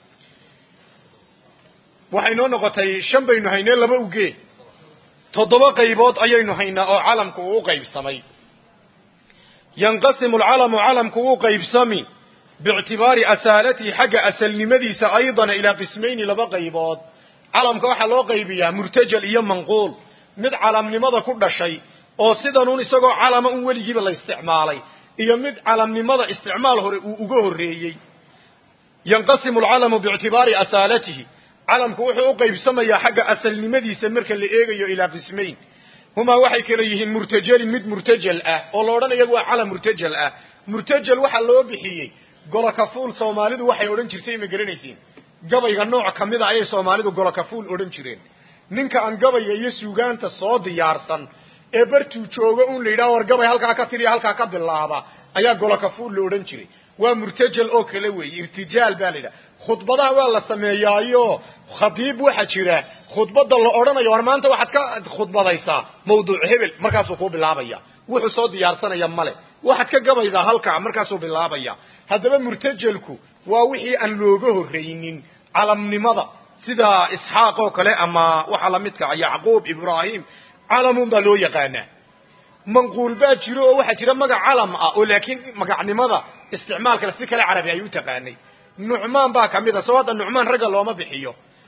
waxay noo noqotay shan baynu haynee laba ugee toddoba qaybood ayaynu haynaa oo calamku uu u qaybsamay yanqasimu alcalamu calamku uu qaybsami biictibaari asaalatihi xagga asalnimadiisa aydana ilaa qismayni laba qaybood calamka waxaa loo qaybiyaa murtajal iyo manquul mid calamnimada ku dhashay oo sidanuun isagoo calama un weligiiba la isticmaalay iyo mid calamnimada isticmaal hore uu uga horreeyey yanqasimu alcalamu biictibaari asaalatihi calamku wuxuu u qaybsamayaa xagga asalnimadiisa marka la eegayo ilaa qismayn humaa waxay kala yihiin murtajalin mid murtajal ah oo la odhanayo waa calam murtajal ah murtajal waxaa loo bixiyey golokafuul soomaalidu waxay odhan jirtay ma garanaysiin gabayga nooc ka mid a ayay soomaalidu golokafuul odhan jireen ninka aan gabayga iyo suugaanta soo diyaarsan ee bartuu joogo un la yidhaha war gabay halkaa ka tiriya halkaa ka bilaaba ayaa golokafuul la odhan jiray waa murtajal oo kale weeye irtijaal baa la yidhaha khudbadaha waa la sameeyaayo khadiib waxaa jira khudbadda la odhanayo war maanta waxaad ka khudbadaysaa mawduuc hebel markaasuu kuu bilaabaya wuxuu soo diyaarsanaya male waxaad ka gabaydaa halkaa markaasuu bilaabaya haddaba murtajalku waa wixii aan looga horreynin calamnimada sida isxaaq oo kale ama waxaa lamidka yacquub ibraahim calamun baa loo yaqaanaa manquul baa jiro oo waxaa jira magac calam ah oo laakiin magacnimada isticmaalkale si kale carabi ay u taqaanay nucmaan baa kamid a soo hadda nucmaan ragga looma bixiyo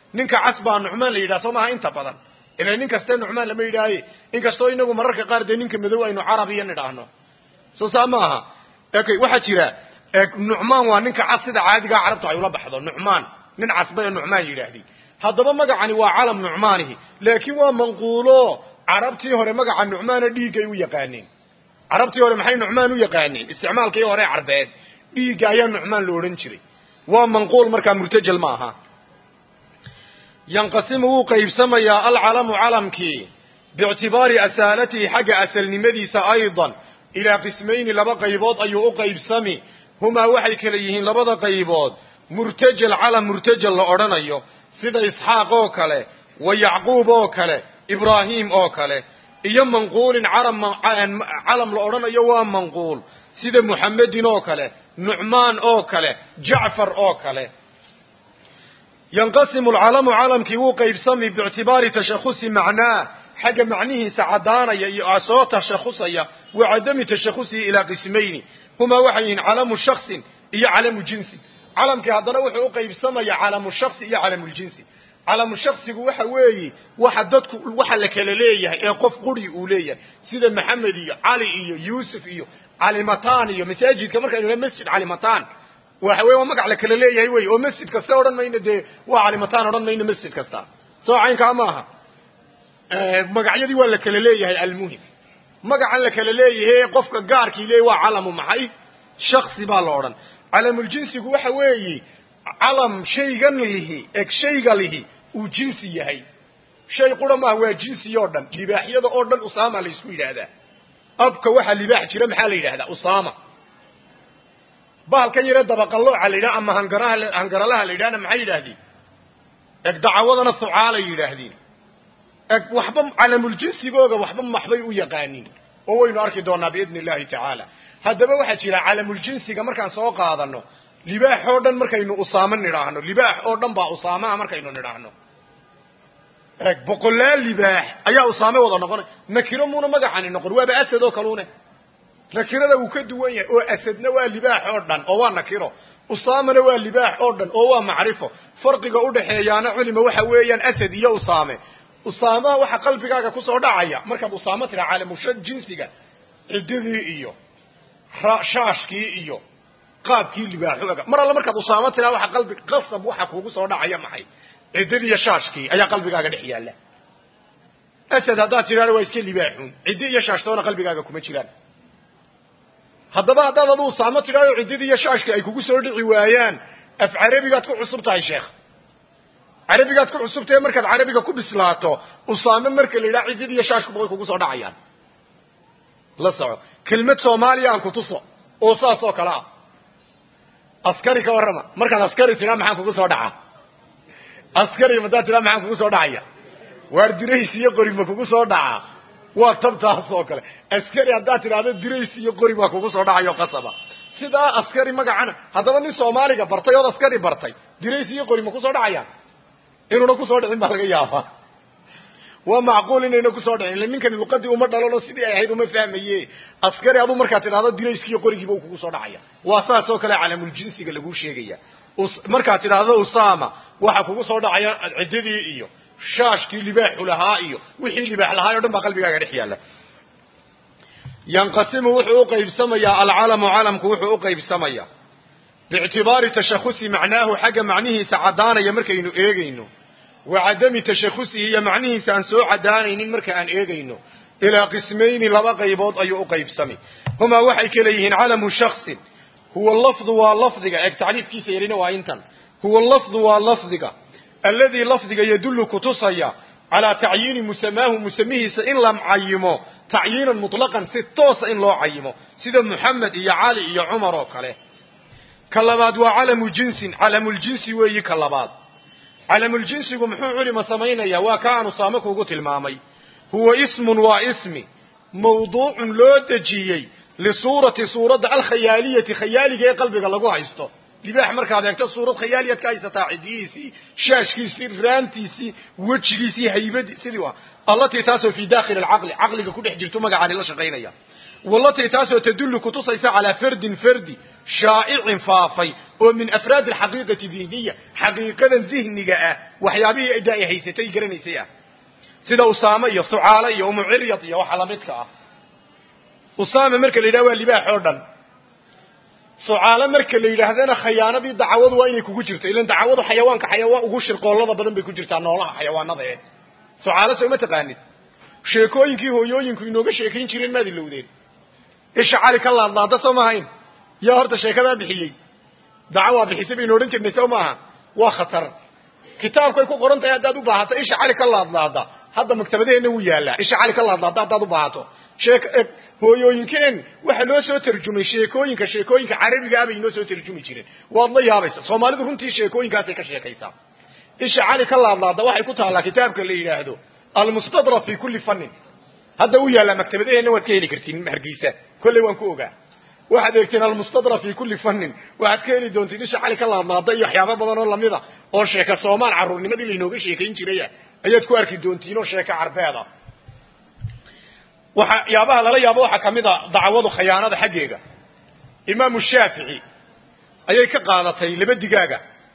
ninka cas baa nucmaan la yidhaha soo maaha inta badan ila nin kaste nucmaan lama yidhaahaye inkastoo inagu mararka qaar dee ninka madow aynu carabiya nidhaahno soo saa maaha okay waxaa jira nucmaan waa ninka cas sida caadigaa carabtu ay ula baxdo nucmaan nin casbay nucmaan yidhaahdeen haddaba magacani waa calam nucmaanihi laakiin waa manquulo carabtii hore magaca nucmaana dhiiggay u yaqaaneen carabtii hore maxay nucmaan u yaqaaneen isticmaalkii hore carbeed dhiigga ayaa nucmaan la odhan jiray waa manquul markaa murtajal ma aha yanqasimu wuu qaybsamayaa alcalamu calamkii biictibaari asaalatihi xagga asalnimadiisa aydan ilaa qismayni laba qaybood ayuu u qaybsami humaa waxay kala yihiin labada qaybood murtajal calam murtajal la odhanayo sida isxaaq oo kale wa yacquub oo kale ibraahim oo kale iyo manquulin calam la odhanayo waa manquul sida muxamedin oo kale nucmaan oo kale jacfar oo kale yanqasimu alcalamu calamkii wuu qaybsami biictibaari tashakusi macnaah xagga macnihiisa caddaanaya iyo soo tashakhusaya wa cadami tashakusihi ilaa qismayni humaa waxay yihiin calamu shaksin iyo calamu jinsi calamkii haddana wuxuu u qaybsamaya calamu shaksi iyo calamuljinsi calamu shaksigu waxa weeye waxa dadku waxa la kala leeyahay ee qof quri uu leeyahay sida maxamed iyo cali iyo yuusuf iyo calimataan iyo masaajidka markaynu le masjid calimataan waxa weye waa magac la kala leeyahay wey oo masjid kasta odhan mayno dee waa calimataan odhan mayno masjid kasta soo caynkaa maaha magacyadii waa la kala leeyahay almuhim magacan la kala leeyahay qofka gaarkii leeyahy waa calamu maxay shaksi baa la odhan calamuljinsigu waxa weeye calam shaygan lihi eg shayga lihi uu jinsi yahay shay qura maaha waa jinsi oo dhan libaaxyada oo dhan usaama la isku yidhaahdaa abka waxaa libaax jira maxaa la yidhahdaa usaama bahalkan yare dabaqallooca la yidhaha ama hangaraha hangaralaha la yidhahna maxay yidhaahdeen eg dacawadana sucaalay yidhaahdeen eg waxba calamuljinsigooga waxba maxbay u yaqaaniin oo waynu arki doonaa biidni illahi tacaala haddaba waxaa jira calamuljinsiga markaan soo qaadano libaax oo dhan markaynu usaamo nidhaahno libaax oo dhan baa usaamaha markaynu nidhaahno eg boqolaal libaax ayaa usaame wada noqonay nakiro muuna magacani noqon waaba asad oo kaluune nakirada wuu ka duwan yahay oo asadna waa libaax oo dhan oo waa nakiro usaamana waa libaax oo dhan oo waa macrifo farqiga udhaxeeyaana culima waxa weeyaan asad iyo usaame usaamaha waxa qalbigaaga kusoo dhacaya markaad usaamo tiraa calamusha jinsiga ciddadii iyo shaashkii iyo qaabkii libaaxooga mar alle markaad usaamo tiraa waxa qalbi qasab waxa kuugu soo dhacaya maxay ciddadii iyo shaashkii ayaa qalbigaaga dhex yaalla asad haddaad tidhahdo waa iska libaaxuun ciddi iyo shaashtoona qalbigaaga kuma jiraan haddaba haddaad adu usaamo tidhahdo ciddadii iyo shaashkii ay kugu soo dhici waayaan af carabigaad ku cusub tahay sheekh carabigaad ku cusubtahe markaad carabiga ku bislaato usaame marka la yidhaha ciddadii iyo shaashkuba way kugu soo dhacayaan la soco kelmad soomaaliya aan kutuso oo saas oo kale ah askari ka warrama markaad askari tidhaa maxaan kugu soo dhaca askari haddaad tidhaa maxaan kugu soo dhacaya waar dirays iyo qori ma kugu soo dhacaa waa tabtaas oo kale askari haddaad tidhaahdo dirays iyo qori baa kugu soo dhacayo qasaba sidaa askari magacana haddaba nin soomaaliga bartay ood askari bartay dirays iyo qori ma kusoo dhacayaan inuuna kusoo dhicin baa laga yaabaa waa macquul inayna kusoo dhicin illa ninkani luqadii uma dhalanoo sidii ay ahayd uma fahmaye askari aduu markaad tidhahdo dirayskiiyo qorigiiba uu kugu soo dhacaya waa saas oo kale calamuljinsiga laguu sheegaya markaad tidhaahdo usama waxa kugu soo dhacaya ciddadii iyo shaashkii libaaxu lahaa iyo wixii libaax lahaa o dhan baa qalbigaaga dhex yaalla yanqasimu wuxuu uqaybsamayaa alcalamu calamku wuxuu uqaybsamayaa biictibaari tashakusi macnaahu xagga macnihiisa caddaanaya markaynu eegayno wa cadami tashakusihi iyo macnihiisa aan soo caddaanaynin marka aan eegayno ilaa qismayni laba qaybood ayuu uqaybsamay humaa waxay kala yihiin calamu shaksin huwa lafdu waa lafdiga eeg tacriifkiisa yarina waa intan huwa lafdu waa lafdiga alladii lafdiga yadullu kutusaya calaa tacyiini musamaahu musamihiisa in la cayimo tacyiinan mutlaqan si toosa in loo cayimo sida muxamed iyo cali iyo cumar oo kale ka labaad waa calamu jinsin calamuljinsi weeyi ka labaad calamuljinsigu muxuu culima samaynaya waa ka aanu saame kuugu tilmaamay huwa ismun waa ismi mawduucun loo dejiyey lisuurati suuradda alkhayaaliyati khayaaliga ee qalbiga lagu haysto libaax markaad eegto suurad khayaaliyaad ka haysataa cidiyihiisii shaashkiisii raantiisii wejigiisii haybadii sidii waa allatii taasoo fii dakhili alcaqli caqliga ku dhex jirto magacaani la shaqaynaya wallatii taasoo tadullu kutusaysa calaa fardin fardi shaa'icin faafay oo min afraad alxaqiiqati dihniya xaqiiqadan dihniga ah waxyaabihii ada ay haysatay garanaysay ah sida usaame iyo sucaale iyo umuciryad iyo waxa lamidka ah usaame marka la yidhaha waa libaax oo dhan sucaale marka la yidhaahdana khayaanadii dacwadu waa inay kugu jirto ilan dacwadu xayawaanka xayawaan ugu shirqoollada badan bay ku jirtaa noolaha xayawaanada ee sucaale soo ma taqaanid sheekooyinkii hooyooyinku inooga sheekayn jireen maad ilowdeen isha cali ka laadlaada soo maahayn yaa horta sheekadaa bixiyey dacwaa bixisay baynu odhan jirnay soo maaha waa khatar kitaabkay ku qoran tahay haddaad u baahato isha cali ka laadlaada hadda maktabadaheenna wuu yaallaa isha cali ka laadlaada haddaad u baahato sheek hooyooyinkeen waxa loo soo tarjumay sheekooyinka sheekooyinka carabiga ah bay inoo soo tarjumi jireen waad la yaabaysa soomaalidu runtii sheekooyinkaasay ka sheekaysaa isha cali ka laadlaada waxay ku taallaa kitaabka la yidhaahdo almustadrak fi kulli fannin hadda u yaallaa maktabadaheenna waad ka heli kartiin hargeysa kolley waan ku ogaa waxaad eegteen almustadrak fi kulli fannin waxaad ka heli doontiin isha cali ka laadlaada iyo waxyaaba badan oo lamida oo sheeka soomaal carruurnimadii laynooga sheekayn jiraya ayaad ku arki doontiin oo sheeka carbeeda waxa yaabaha lala yaabo waxaa kamid a dacwadu khayaanada xaggeega imaamu shaafici ayay ka qaadatay laba digaaga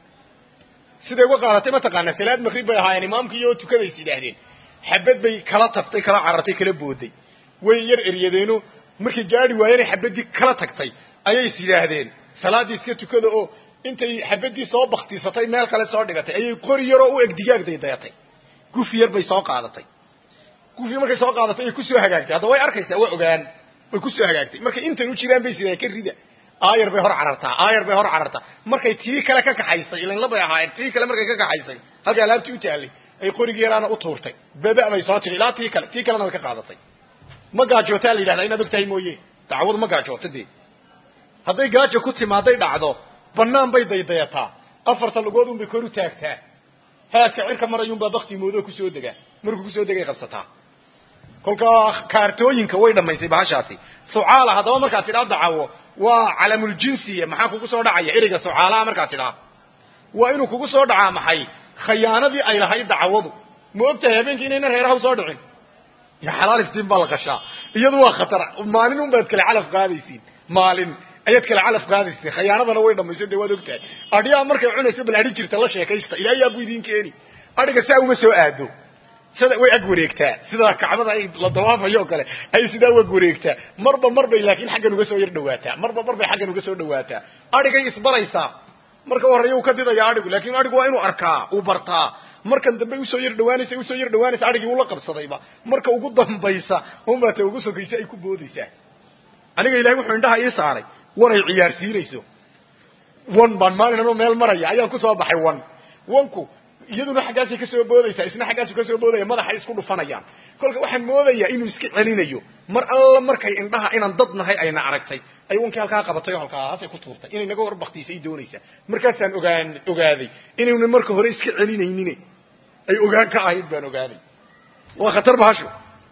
siday uga qaadatay mataqaanaa salaad maqrib bay ahaayeen imaamkii oo tukadays yidhaahdeen xabad bay kala tagtay kala carartay kala booday way yar eryadeeno markay gaadi waayeenay xabadii kala tagtay ayay is yidhaahdeen salaaddii iska tukada oo intay xabadii soo baktisatay meel kale soo dhigatay ayay qori yaroo u eg digaag daydayatay gufi yar bay soo qaadatay gufi markay soo qaadatay ay kusoo hagaagtay hadda way arkaysaa waa ogaan way kusoo hagaagtay markay intan u jiraan bay sidaan ka rida aayar bay hor carartaa aayar bay hor carartaa markay tii kale ka kaxaysay ilan labay ahaayeen tii kale markay ka kaxaysay halkii alaabtii u taallay ay qorigii yaraana u tuurtay baba bay soo tiri ilaa tii kale tii kalena way ka qaadatay ma gaajootaa la yidhahdaa inaad og tahay mooye dacwadu ma gaajoota dee hadday gaajo ku timaaday dhacdo banaan bay daydayataa afarta lugood un bay kor u taagtaa haadka cirka marayuunbaa bakti moodoo kusoo degaa markuu kusoo degay qabsataa kolkaa kaartooyinka way dhamaysay bahashaasi sucaala haddaba markaad tidhaa dacawo waa calamuljinsiya maxaa kugu soo dhacaya ereyga sucaalaha markaad tidhaa waa inuu kugu soo dhacaa maxay khayaanadii ay lahayd dacwadu ma og tahay habeenkii inayna reeraha usoo dhicin ya xalaal iftiin baa la qashaa iyadu waa khatar maalin un baad kale calaf qaadaysiin maalin ayaad kale calaf qaadaysiin khayaanadana way dhamayso dee waad og tahay adhiyaa markay cunayso bal adhi jirta la sheekaysta ilaa yaa bu idin keeni adhiga saa uma soo aado sida way ag wareegtaa sida kacbada ay la dawaafayo oo kale ay sidaa wag wareegtaa marba marbay laakiin xaggan uga soo yar dhawaataa marba marbay xaggan uga soo dhawaataa adhigay isbaraysaa marka horreeya uu ka didaya adhigu laakin adhigu waa inuu arkaa uu bartaa markan dambe usoo yar dhawaanaysa usoo yar dhawaanaysa adhigii ula qabsadayba marka ugu dambaysa unbaa ta ugu sokaysa ay ku boodaysaa aniga ilahay wuxuu indhaha ii saaray wan ay ciyaarsiinayso wan baan maalin anoo meel maraya ayaan kusoo baxay wan wanku iyaduna xaggaasay kasoo boodaysaa isna xaggaasu kasoo boodaya madaxay isku dhufanayaan kolka waxaan moodayaa inuu iska celinayo mar alla markay indhaha inaan dad nahay ayna aragtay ay wankii halkaa qabatay oo halkaasay ku tuurtay inay naga warbaktiisay doonaysaa markaasaan ogaan ogaaday inayna marka hore iska celinaynin ay ogaan ka ahayd baan ogaaday waa khatar bahasho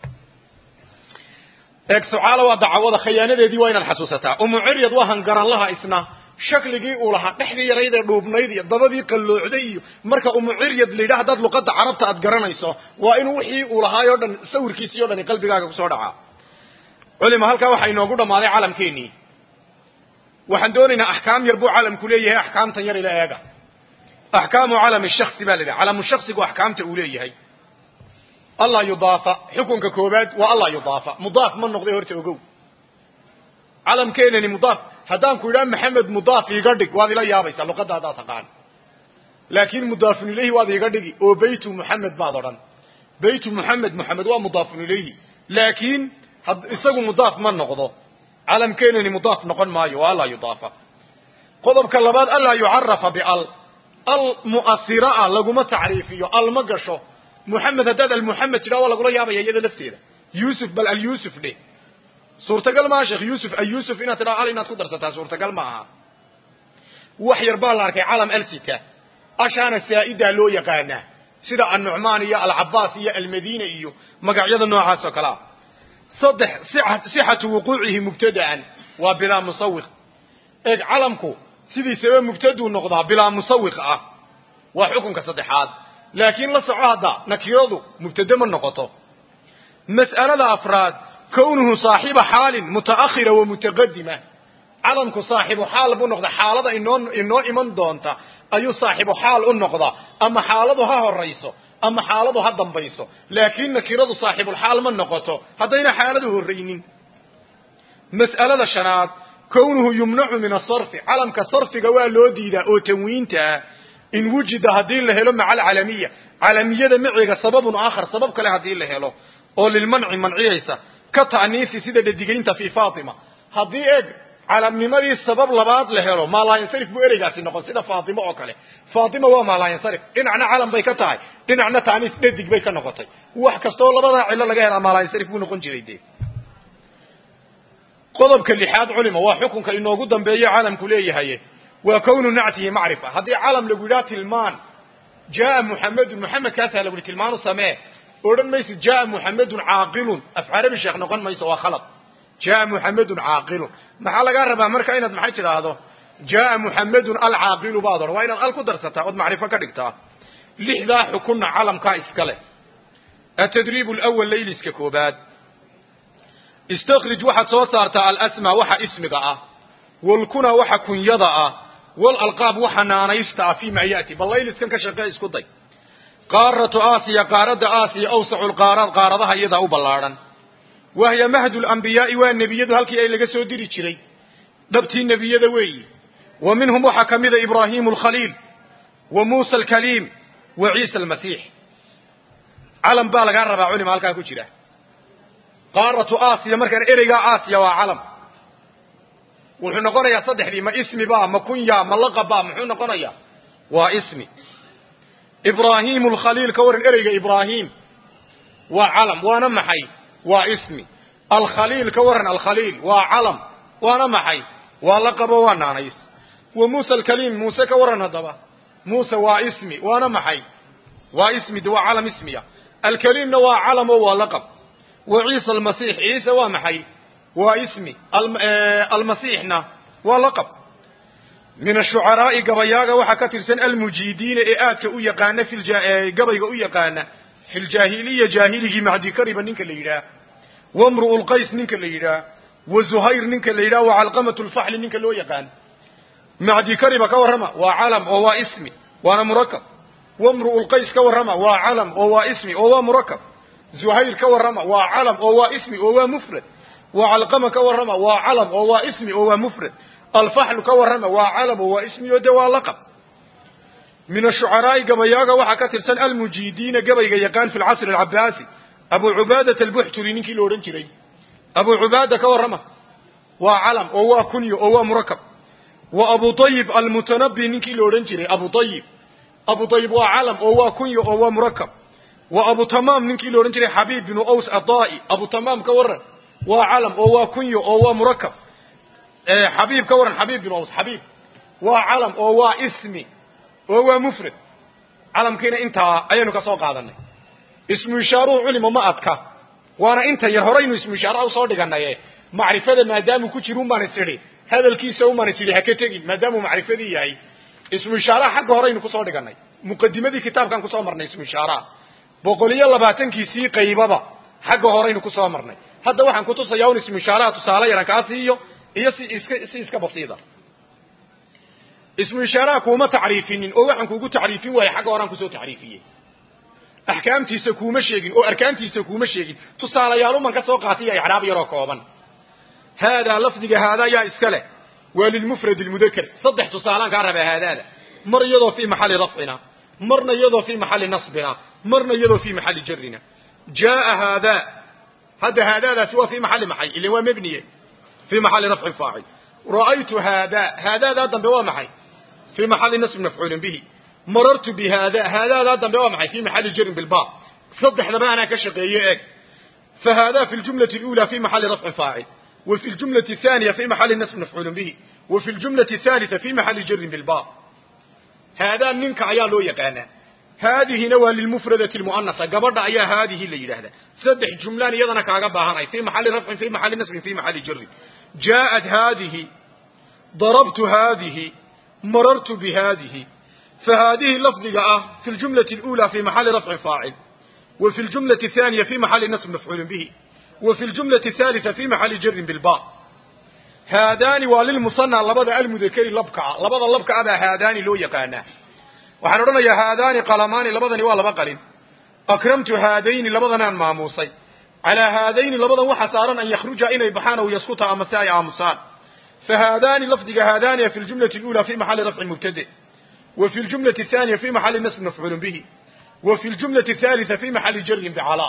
eeg sucaala waa dacwada khayaanadeedii waa inaad xasuusataa umuciryad waa hangaranlaha isna shakligii uu lahaa dhexdii yarayd ee dhuubnayd iyo dabadii qalloocday iyo marka umuciryad la yidhaha haddaad luqadda carabta aad garanayso waa inuu wixii uu lahaayoo dhan sawirkiisii o dhani qalbigaaga kusoo dhacaa culima halkaa waxaa inoogu dhammaaday calamkeenii waxaan doonaynaa axkaam yar buu calamku leeyahay axkaamtan yar ila eega axkaamu calami shaksi baa la yidhaha calamu shaksigu axkaamta uu leeyahay allah yudaafa xukunka koobaad waa allah yudaafa mudaaf ma noqday horta ogow calamkeenani mudaaf haddaan ku idhaha maxamed mudaaf iiga dhig waad ila yaabaysaa luqadda haddaad taqaan laakin mudaafun ilayhi waad iiga dhigi oo beytu muxamed baad odhan beytu muxamed muxamed waa mudaafun ilayhi laakiin isagu mudaaf ma noqdo calamkeenani mudaaf noqon maayo waa allaa yudaafa qodobka labaad allaa yucarafa bial al mu'asira ah laguma tacriifiyo al ma gasho muxamed haddaad almuxamed tidhaa waa lagula yaabaya iyada lafteeda yuusuf bal alyuusuf dheh suurtagal maaha sheekh yuusuf ayuusuf inaad tidhaa al inaad ku darsataa suurtagal ma aha wax yar baa la arkay calam alsita ashaana saa'idaa loo yaqaanaa sida annucmaan iyo alcabaas iyo almadiina iyo magacyada noocaas oo kalea saddex sixatu wuquucihi mubtada'an waa bilaa musawiq eeg calamku sidiisaba mubtaduu noqdaa bilaa musawiq ah waa xukunka saddexaad laakiin la soco hadda nakiradu mubtade ma noqoto mas'alada afraad kownuhu saaxiba xaalin mutaakhira wa mutaqadima calamku saaxibu xaal buu noqda xaalada inoo inoo iman doonta ayuu saaxibu xaal u noqdaa ama xaaladu ha horayso ama xaaladu ha dambayso laakiin nakiradu saaxibulxaal ma noqoto haddayna xaaladu horraynin mas'alada shanaad kownuhu yumnacu min asarfi calamka sarfiga waa loo diidaa oo tanwiinta ah in wujida haddii la helo maca alcalamiya calamiyada maciga sababun aakhar sabab kale haddii la helo oo lilmanci manciyaysa ka ta'niisi sida dhadigaynta fii faatima haddii eeg calamnimadii sabab labaad la helo maalaayansarif buu ereygaasi noqon sida faatimo oo kale faatima waa maalaayansarif dhinacna calam bay ka tahay dhinacna ta'niis dhadig bay ka noqotay wax kastoo labadaa cillo laga helaa maalaayansarif buu noqon jiray dee qodobka lixaad culima waa xukunka inoogu dambeeye calamku leeyahay waa kownu nactihi macrifa haddii calam lagu yidhaha tilmaan jaa muxamedun muxamedkaasaa lagu yihi tilmaanu samee odhan maysid jaa muxamedun caaqilun af carabi sheekh noqon mayso waa khalad jaa muxamedun caaqilun maxaa lagaa rabaa marka inaad maxay tidhaahdo jaa muxamedun alcaaqilu baad odhan waa inaad al ku darsataa ood macrifo ka dhigtaa lixdaa xukunna calamkaa iskale atadriib lwal layliska koobaad istakrij waxaad soo saartaa alasmaa waxa ismiga ah walkuna waxa kunyada ah walalqaab waxa naanaysta ah fii ma ya'ti bal layliskan ka shaqee isku day qaaratu aasiya qaaradda aasiya awsacu lqaaraad qaaradaha iyadaa u ballaadhan wahya mahdu lambiyaai waa nebiyadu halkii ay laga soo diri jiray dhabtii nebiyada weeyi wa minhum waxaa ka mida ibraahimu alkhaliil wa muusa alkaliim wa ciisa almasiix calam baa lagaa rabaa culima halkaa ku jira qaaratu aasiya markaan ereygaa aasiya waa calam wuxuu noqonayaa saddexdii ma ismi ba ma kunya ma laqab ba muxuu noqonayaa waa ismi ibraahimu alkhaliil ka waran ereyga ibraahim waa calam waana maxay waa ismi alkhaliil ka waran alkhaliil waa calam waana maxay waa laqabo waa naanays wa muusa alkaliim muuse ka waran haddaba muuse waa ismi waana maxay waa ismi de waa calam ismiya alkaliimna waa calam oo waa laqab wa ciisa almasiix ciise waa maxay waa ismi almasiixna waa laqab min ashucaraa'i gabayaaga waxaa ka tirsan almujiidiina ee aadka u yaqaana fi gabayga u yaqaana fi ljaahiliya jaahiligii macdikariba ninka la yidhaah wamru'u lqays ninka la yidhaah wa zuhayr ninka la yidhaah wa calqamatu lfaxli ninka loo yaqaan macdikariba ka warrama waa calam oo waa ismi waana murakab wamru'u lqays ka warrama waa calam oo waa ismi oo waa murakab zuhayr ka warrama waa calam oo waa ismi oo waa mufrad wa calqama ka warrama waa calam oo waa ismi oo waa mufrad alfaxlu ka warrama waa calam oo waa ismi oo de waa laqab min ashucaraa'i gabayaaga waxaa ka tirsan almujiidiina gabayga yaqaan fi lcasri alcabaasi abu cubaadat albuxturi ninkii la odhan jiray abu cubaada ka warrama waa calam oo waa kunyo oo waa murakab wa abu ayib almutanabi ninkii la odhan jiray abu ayib abu ayib waa calam oo waa kunyo oo waa murakab wa abu tamaam ninkii la odhan jiray xabiib binu aws adaa'i abu tamaam ka warran waa calam oo waa kunyo oo waa murakab xabiib ka warran xabiib binu aws xabiib waa calam oo waa ismi oo waa mufrad calamkiina intaa ayaynu ka soo qaadanay ismu ishaaruhu culima ma adka waana inta yar horaynu ismu ishaaraha usoo dhiganaye macrifada maadaamuu ku jira umaan is idhi hadalkiisa umaan is idhi ha ka tegin maadaamuu macrifadii yahay ismu ishaaraha xagga horaynu kusoo dhiganay muqadimadii kitaabkaan kusoo marnay ismu ishaaraha boqol iyo labaatankiisii qaybaba xagga horaynu kusoo marnay hadda waxaan kutusayaa un ismu ishaaraha tusaale yaran kaa siiyo iyo si iska si iska basiida ismu ishaaraha kuuma tacriifinin oo waxaan kuugu tacriifin waayey xagga horaan kusoo tacriifiyey axkaamtiisa kuuma sheegin oo arkaantiisa kuuma sheegin tusaalayaaluman ka soo qaatay iyo icraab yaroo kooban haadaa lafdiga haadaa yaa iska leh waa lilmufrad lmudaker saddex tusaalaan kaa rabaa haadaada mar iyadoo fii maxalli rafcina marna iyadoo fii maxalli nasbina marna iyadoo fii maxalli jarina jaaa haadaa hadda haadaadaasi waa fii maxalli maxay ilan waa mebniye fii maxalli rafcin faacil ra'aytu haadaa haadaadaa dambe waa maxay fii maxalli nasbin mafcuulin bihi marartu bi haada haadaadaa dambe waa maxay fii maxalli jarin bilba saddexdaba anaa ka shaqeeye eeg fa haadaa fi ljumlati اlأulى fi maxalli rafcin faacil wa fi ljumlati الثaaniya fi maxalli nasbin mafcuulin bihi wa fi ljumlati الثaalitثa fi maxalli jarin bilba haadaa ninka ayaa loo yaqaanaa haadihina waa lilmufradati lmu'anasa gabadha ayaa haadihi la yidhaahdaa saddex jumlaan iyadana kaaga baahanay fii maxalli rafcin fii maxalli nasbin fii maxalli jarin jaaءat haadihi darabtu haadihi marartu bihaadihi فهذه لفظك اه في الجملة الأولى في محل رفع فاعل وفي الجملة الثانية في محل نصب مفعول به وفي الجملة الثالثة في محل جر بالباء هادان وللمصنع لبدا المذكر لبكع لبدا لبكع هذا هادان لو يقانا waxaan odhanayaa haadaani qalamaani labadani waa laba qalin akramtu haadayni labadanaan maamuusay calaa haadayni labadan waxa saaran an yakhruja inay baxaan aw yaskuta ama si ay aamusaan fahaadaani lafdiga haadaaniya fi ljumlati اlأulى fi maxali rafci mubtade wa fi ljumlati الثaaniya fi maxali nasb mafcuul bihi wa fi ljumlati الثaaliثa fi maxali jarin bicalaa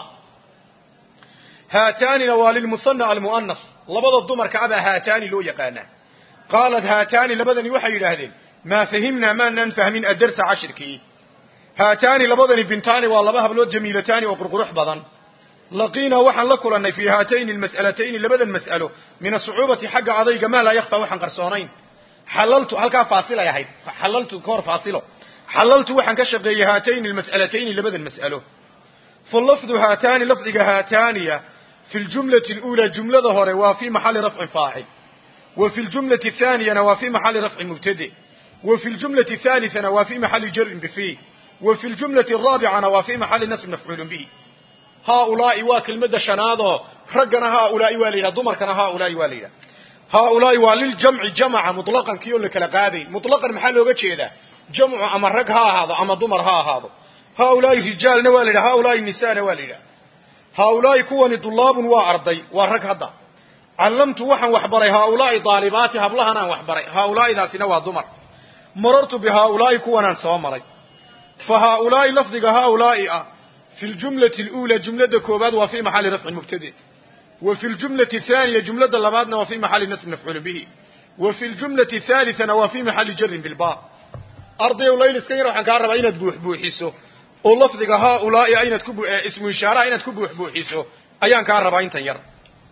haataanina waa lilmusana almu'anas labada dumarka abaa haataani loo yaqaanaa qaalat haataani labadani waxay yidhaahdeen maa fahimnaa maanaan fahmin adarsa cashirkii haataani labadani bintaani waa laba hablood jamiilataani oo qurqurux badan laqiinaa waxaan la kulannay fii haatayni almas'alatayni labadan mas'alo min asucuubati xagga adayga maa laa yakfaa waxaan qarsoonayn xalaltu halkaa faasilay ahayd xalaltu kahor faasilo xalaltu waxaan ka shaqeeyey haatayni almas'alatayni labadan mas'alo falafdu haataani lafdiga haataaniya fi ljumlati اluulaa jumlada hore waa fii maxali rafcin faacil wa fi ljumlati athaaniyana waa fii maxali rafcin mubtade wa fi ljumlati athaalisana waa fii maxali jarin bifii wa fi ljumlati araabicana waa fii maxali nasb mafcuulun bihi haaulaa'i waa kelmadda shanaadoo raggana haaulaa'i waa la yidhaha dumarkana haaulaa'i waa la yidhaha haaulaa'i waa liljamci jamaca mutlaqan kii oo la kala qaadayn mutlaqan maxaa looga jeedaa jamcu ama rag ha ahaado ama dumar ha ahaado haaulaa'i rijaalna waa la yidhaha haaulaa'i nisaana waa la yidhaha haaulaa'i kuwani dulaabun waa arday waa rag hadda callamtu waxaan waxbaray haaulaa'i daalibaati hablahanaan waxbaray haaulaa'idaasina waa dumar marartu bi haaulaa'i kuwanaan soo maray fa haaulaa'i lafdiga haaulaa'i ah fi ljumlati اluulaa jumladda koobaad waa fii maxali rafcin mubtade wa fi ljumlati athaaniya jumladda labaadna waa fii maxali nasb mafcuulin bihi wa fi ljumlati athaalisana waa fii maxali jarin bilba ardayow layliskan yar waxaan kaa rabaa inaad buuxbuuxiso oo lafdiga haaulaa'i inaad ku ismu ishaaraha inaad ku buuxbuuxiso ayaan kaa rabaa intan yar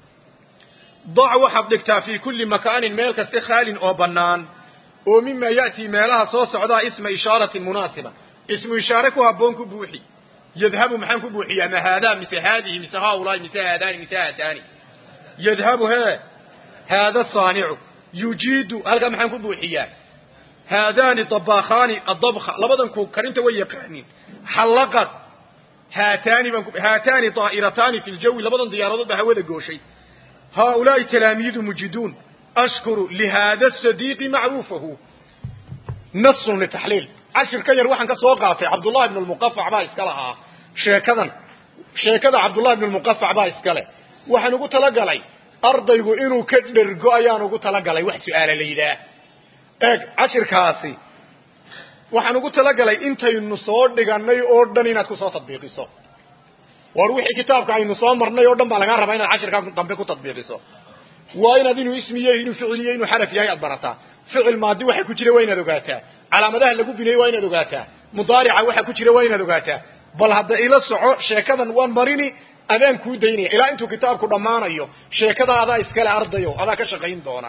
dac waxaad dhigtaa fii kulli makaanin meel kaste khaalin oo bannaan oo mima ya'tii meelaha soo socdaa isma ishaaratin munaasiba ismu ishaare ku habboon ku buuxi yadhabu maxaan ku buuxiyaa ma haadaa mise haadihi mise haaulaa'i mise haadaani mise haataani yadhabu hee haada saanicu yujiidu halkaa maxaan ku buuxiyaa haadaani dabaakhaani adabka labadan ku karinta way yaqaaniin xallaqad haataani baan haataani daa'irataani fi ljawi labadan diyaaradood baa hawada gooshay haaulaa'i talaamiidu mujiduun ashkuru lihaada sadiiqi macruufahu nasun litaxliil cashir ka yar waxaan ka soo qaatay cabdullahi ibn lmuqafac baa iska lahaa sheekadan sheekada cabdullahi ibn lmuqafac baa iska leh waxaan ugu talagalay ardaygu inuu ka dhergo ayaan ugu talagalay wax su-aala la yidhaah eeg cashirkaasi waxaan ugu talagalay intaynu soo dhiganay oo dhan inaad kusoo tadbiiqiso war wixii kitaabka aynu soo marnay oo dhan baa lagaa rabaa inaad cashirkaa dambe ku tadbiiqiso waa inaad inuu ismiye inuu ficiliyo inuu xaraf yahay aad barataa ficil maadi waxa ku jira waa inaad ogaataa calaamadaha lagu binayey waa inaad ogaataa mudaarica waxa ku jira waa inaad ogaataa bal hadda ila soco sheekadan waan marini adaan kuu daynaya ilaa intuu kitaabku dhammaanayo sheekada adaa iskale ardayo adaa ka shaqayn doona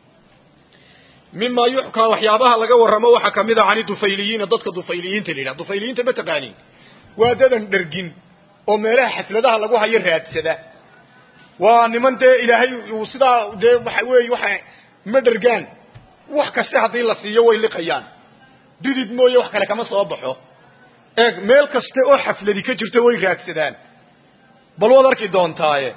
mima yuxkaa waxyaabaha laga warramo waxaa kamid a cani dufayliyiina dadka dufayliyiinta la yidhaha dufayliyiinta ma taqaanin waa dadan dhergin oo meelaha xafladaha lagu hayo raadsada waa niman dee ilaahay uu sidaa dee waxa weeye waxa ma dhergaan wax kaste haddii la siiyo way liqayaan didid mooye wax kale kama soo baxo eeg meel kaste oo xafladi ka jirto way raadsadaan bal waad arki doontaaye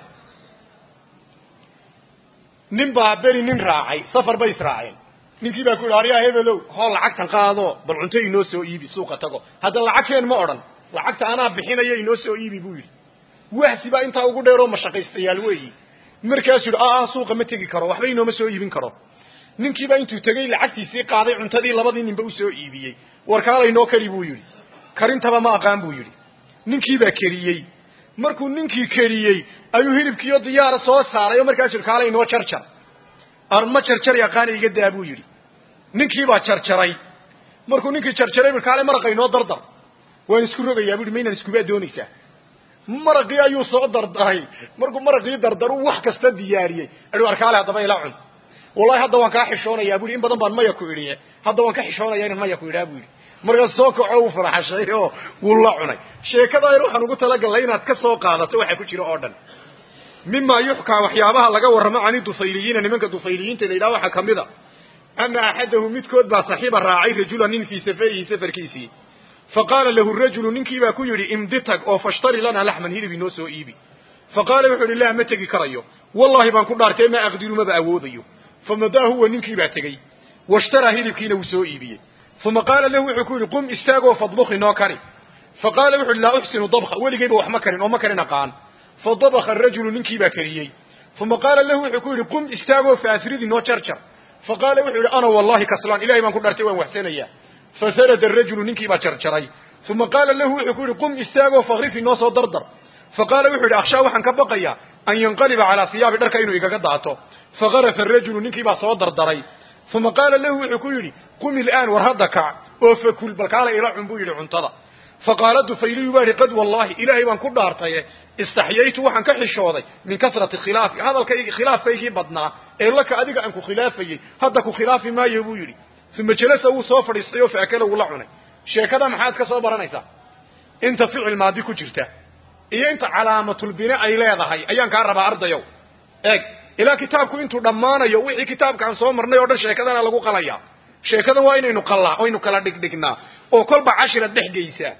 nin baa beri nin raacay safar bay israaceen ninkii baa ku yidhi aryaa hebelow hoo lacagtan qaado bal cunto inoo soo iibi suuqa tago hadda lacagkeen ma odhan lacagta anaa bixinaya inoo soo iibi buu yidhi wahsi baa intaa ugu dheeroo mashaqaystayaal weeyi markaasuu yidhi aa suuqa ma tegi karo waxba inooma soo iibin karo ninkiibaa intuu tegey lacagtiisii qaaday cuntadii labadii ninba usoo iibiyey warkaalaynoo keli buu yidhi karintaba ma aqaan buu yidhi ninkiibaa keriyey markuu ninkii keriyey ayuu hilibkiiyo diyaara soo saaray oo markaasuu yidhi kaalaynoo jarjar ma jarjar yaqaana iga daa buu yidhi ninkiibaa jarjaray markuu ninkii jarjaray kaale maraqa inoo dardar waan isku rogayaa bu yidhi maynaan iskubaa doonaysaa maraqii ayuu soo dardaray markuu maraqii dardaru wax kasta diyaariyey adhi arkaale haddaba ila cun wallahi hadda waan kaa xishoonayaa bu yidhi in badan baan maya ku idhiye hadda waan ka xishoonaya inaan maya ku idhaa bu yidhi markaas soo kaco uu faraxashay oo wuu la cunay sheekada yar waxaan ugu talagalnay inaad ka soo qaadato waxa ku jira oo dhan mima yuxkaa waxyaabaha laga warramo cani dufayliyiina nimanka dufayliyiinta la yidhaha waxaa kamid a ana axadahu midkood baa saxiiba raacay rajula nin fii safarihi safarkiisii faqaala lahu rajulu ninkii baa ku yidhi imdi tag oo fashtari lanaa laxman hilib inoo soo iibi faqaala wuxuu ihi laa ma tegi karayo wallahi baan ku dhaartay maa aqdiru maba awoodayo famadaa huwa ninkii baa tegey washtaraa hilibkiina wuu soo iibiyey uma qaala lahu wuxuu ku yidhi qum istaagoo fadbuk inoo kari faqaala wuxu uhi laa uxsinu dabka weligayba wax ma karin oo ma karin aqaan fadabaka arajulu ninkii baa kariyey uma qaala lahu wuxuu ku yidhi qum istaagoo faafrid inoo jarjar faqaala wuxuu yidhi ana wallahi kaslaan ilahay baan ku dhaartay waan waxsanayaa fasarada arajulu ninkii baa jarjaray uma qaala lahu wuxuu ku yidhi qum istaagoo fakrif inoo soo dardar faqaala wuxuu yidhi akhshaa waxaan ka baqayaa an yanqaliba calaa siyaabi dharka inuu igaga daato fagarafa arajulu ninkii baa soo dardaray uma qaala lahu wuxuu ku yidhi qum ilaan war hadda kac oo fakul bal kaala ila cun buu yidhi cuntada faqaala dufayliyu baa ihi qad wallahi ilaahay baan ku dhaartaye istaxyaytu waxaan ka xishooday min kasrati khilaafi hadalkaygi khilaafkaygii badnaa ee laka adiga aan ku khilaafayey hadda ku khilaafi maayo buu yidhi uma jalasa wuu soo fadhiistay oo faakala wuu la cunay sheekada maxaad ka soo baranaysaa inta ficil maadi ku jirta iyo inta calaamatulbine ay leedahay ayaan kaa rabaa ardayow eeg ilaa kitaabku intuu dhammaanayo wixii kitaabkaan soo marnay oo dhan sheekadana lagu qalaya sheekadan waa inaynu qallaa aynu kala dhigdhignaa oo kolba cashira dhex geysaa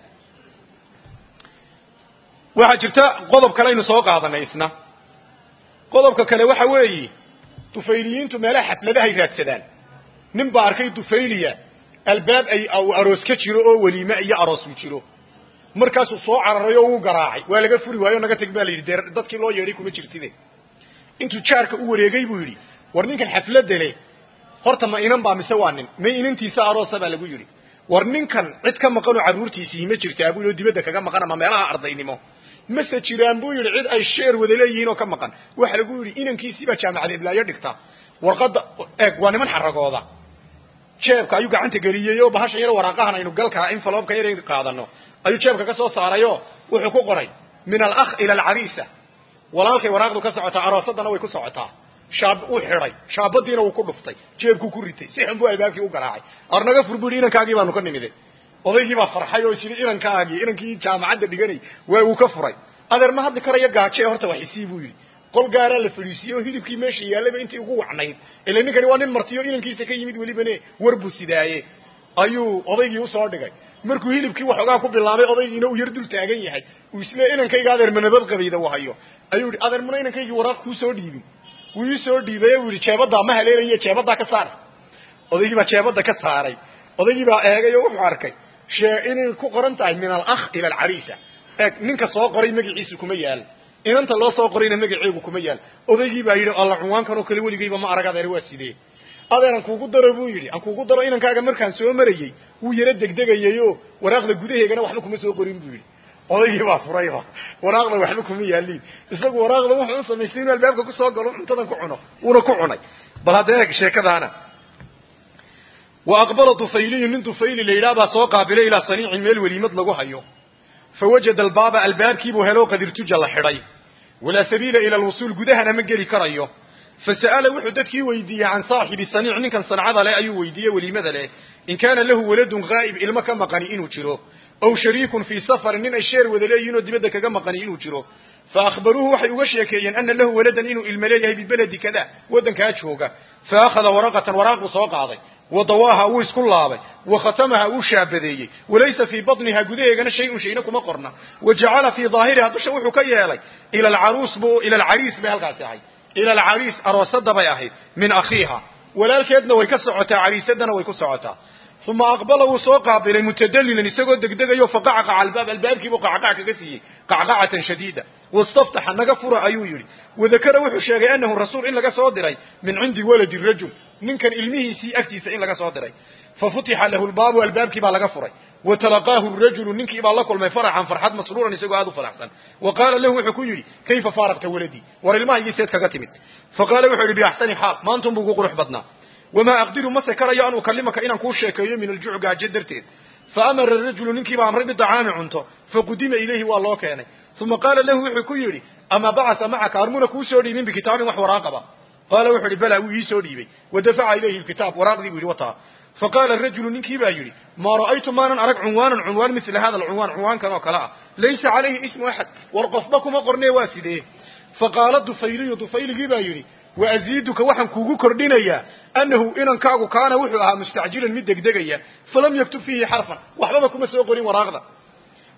waxaa jirta qodob kale aynu soo qaadanay isna qodobka kale waxa weeye dufayliyiintu meelaha xafladahay raadsadaan nin baa arkay dufayliya albaab ay aroos ka jiro oo weliime iyo aroos u jiro markaasuu soo cararay oo uu garaacay waa laga furi waayo naga teg baa la yidhi dee dadkii loo yeedhay kuma jirtide intuu jaarka u wareegay buu yidhi war ninkan xafladda leh horta ma inan baa mise waa nin ma inantiisa aroosa baa lagu yidhi war ninkan cid ka maqanoo carruurtiisii ma jirtaa buu yidhi oo dibadda kaga maqan ama meelaha ardaynimo mase jiraan buu yidhi cid ay sheer wada leeyihiin oo ka maqan waxa lagu yidhi inankiisii baa jaamacad iblaayo dhigta warqadda eeg waa niman xaragooda jeebka ayuu gacanta geliyey oo bahashan yar waraaqahan aynu galkaa infaloobka yar qaadano ayuu jeebka ka soo saarayoo wuxuu ku qoray min alakh ila alcariisa walaalkay waraaqdu ka socotaa aroosadana way ku socotaa shaab uu xidhay shaabadiina wuu ku dhuftay jeebkuu ku ritay si xun buu albaabkii u garaacay arnaga fur buu yidhi inankaagii baanu ka nimide odaygii baa farxay oo isyidhi inankaagii inankii jaamacadda dhiganay waa uu ka furay adeer ma hadli karaya gaaje horta wax isii buu yidhi qol gaaraa la fadhiisiyey oo hilibkii meesha yaallayba intii ugu wacnayd ila ninkani waa nin martiyo inankiisa ka yimid welibane war buu sidaaye ayuu odaygii usoo dhigay markuu hilibkii waxoogaa ku bilaabay odaygiina uu yar dul taagan yahay uu isle inankayga adeer manabad qabayda u hayo ayuu yihi adeer mana inankaygii waraaq kuu soo dhiibin wuu ii soo dhiibay uu yihi jeebaddaa ma haleelaye jeebaddaa ka saar odaygii baa jeebadda ka saaray odaygii baa eegay oo wuxuu arkay shee inay ku qoran tahay min alakh ila alcariisa eeg ninka soo qoray magaciisu kuma yaal inanta loo soo qorayna magaceegu kuma yaal odaygii baa yidhi alla cunwaankan oo kale weligayba ma arag adeer waa sidee adeer aan kuugu daro buu yidhi aan kuugu daro inankaaga markaan soo marayey wuu yaro degdegayay oo waraaqda gudaheegana waxba kuma soo qorin buu yidhi odaygii baa furayba waraaqda waxba kuma yaaliin isagu waraaqda wuxuu u samaystay inuu albaabka kusoo galo cuntadan ku cuno wuuna ku cunay bal hadda eeg sheekadaana wa aqbala dufayliyu nin dufayli la yidhaah baa soo qaabilay ilaa saniicin meel weliimad lagu hayo fawajada albaaba albaabkiibuu helo qadirtuja la xidhay walaa sabiila ila alwusuul gudahana ma geli karayo fasa'ala wuxuu dadkii weydiiyey can saaxibi saniic ninkan sancada leh ayuu weydiiyey weliimada leh in kaana lahu waladun ghaa'ib ilmo ka maqani inuu jiro aw shariikun fii safarin nin ay sheer wada leeyihin oo dibadda kaga maqani inuu jiro fa akhbaruuhu waxay uga sheekeeyeen ana lahu waladan inuu ilmo leeyahay bibaledi kada waddankaa jooga fa akhada waraqatan waraaquu soo qaaday wadawaaha wuu isku laabay wa khatamaha wuu shaabadeeyey walaysa fii batniha gudaheegana shay-un shayna kuma qorna wa jacala fii daahiriha dusha wuxuu ka yeelay ila alcaruus bu ila alcariis bay halkaasi ahayd ila alcariis aroosada bay ahayd min akhiiha walaalkeedna way ka socotaa cariisadana way ku socotaa uma aqbala wuu soo qaabilay mutadalilan isagoo degdegayo faqacqaca albaab albaabkiibuu qacqac kaga siiyey qacqacatan shadiida wastaftaxa naga fura ayuu yidhi wadakara wuxuu sheegay anahu rasuul in laga soo diray min cindi waladi rajul ninkan ilmihiisii agtiisa in laga soo diray fafutixa lahu lbaabu albaabkii baa laga furay watalaqaahu rajulu ninkii baa la kulmay faraxan farxad masruuran isagoo aad u faraxsan wa qaala lahu wuxuu ku yidhi kayfa faaraqta waladii war ilmahaygii seed kaga timid faqaala wuxuu yidhi biaxsani xaal maantun buu ku qurux badnaa wamaa aqdiru mase karayo an ukalimaka inaan kuu sheekeeyo min aljuc gaajo darteed faamara rajulu ninkii baa amray bidacaami cunto faqudima ilayhi waa loo keenay uma qaala lahu wuxuu ku yidhi ama bacasa macaka armuna kuu soo dhiibin bikitaabin wax waraaqaba qaala wuxuu yidhi bala wuu ii soo dhiibay wadafaca ilayhi lkitaab waraaqdii buu yidhi wataa faqaala rajulu ninkii baa yidhi maa ra'aytu maanan arag cunwaanan cunwaan mila hada alcunwaan cunwaankan oo kale ah laysa calayhi ismu axad war qofba kuma qornee waa sidee faqaala dufayliyu dufayligii baa yidhi waaziiduka waxaan kuugu kordhinayaa annahu inankaagu kaana wuxuu ahaa mustacjilan mid degdegaya falam yaktub fiihi xarfan waxbaba kuma soo qorin waraaqda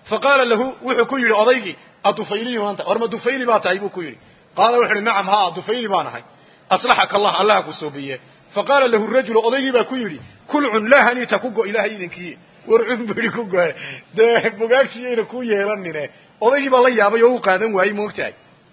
fa qaala lahu wuxuu ku yidhi odaygii adufayliyu maanta war ma dufayli baa tahay buu ku yidhi qaala wuxu uhi nacam haa dufayli baan ahay aslaxaka allah allaha ku soobiye fa qaala lahu rajulu odaygii baa ku yidhi kulcun laa haniita ku go ilaahay idinkii war cud buu yidhi ku goe dee bogaagtiyayna ku yeelanine odaygii baa la yaabay oo u qaadan waayey moogtahay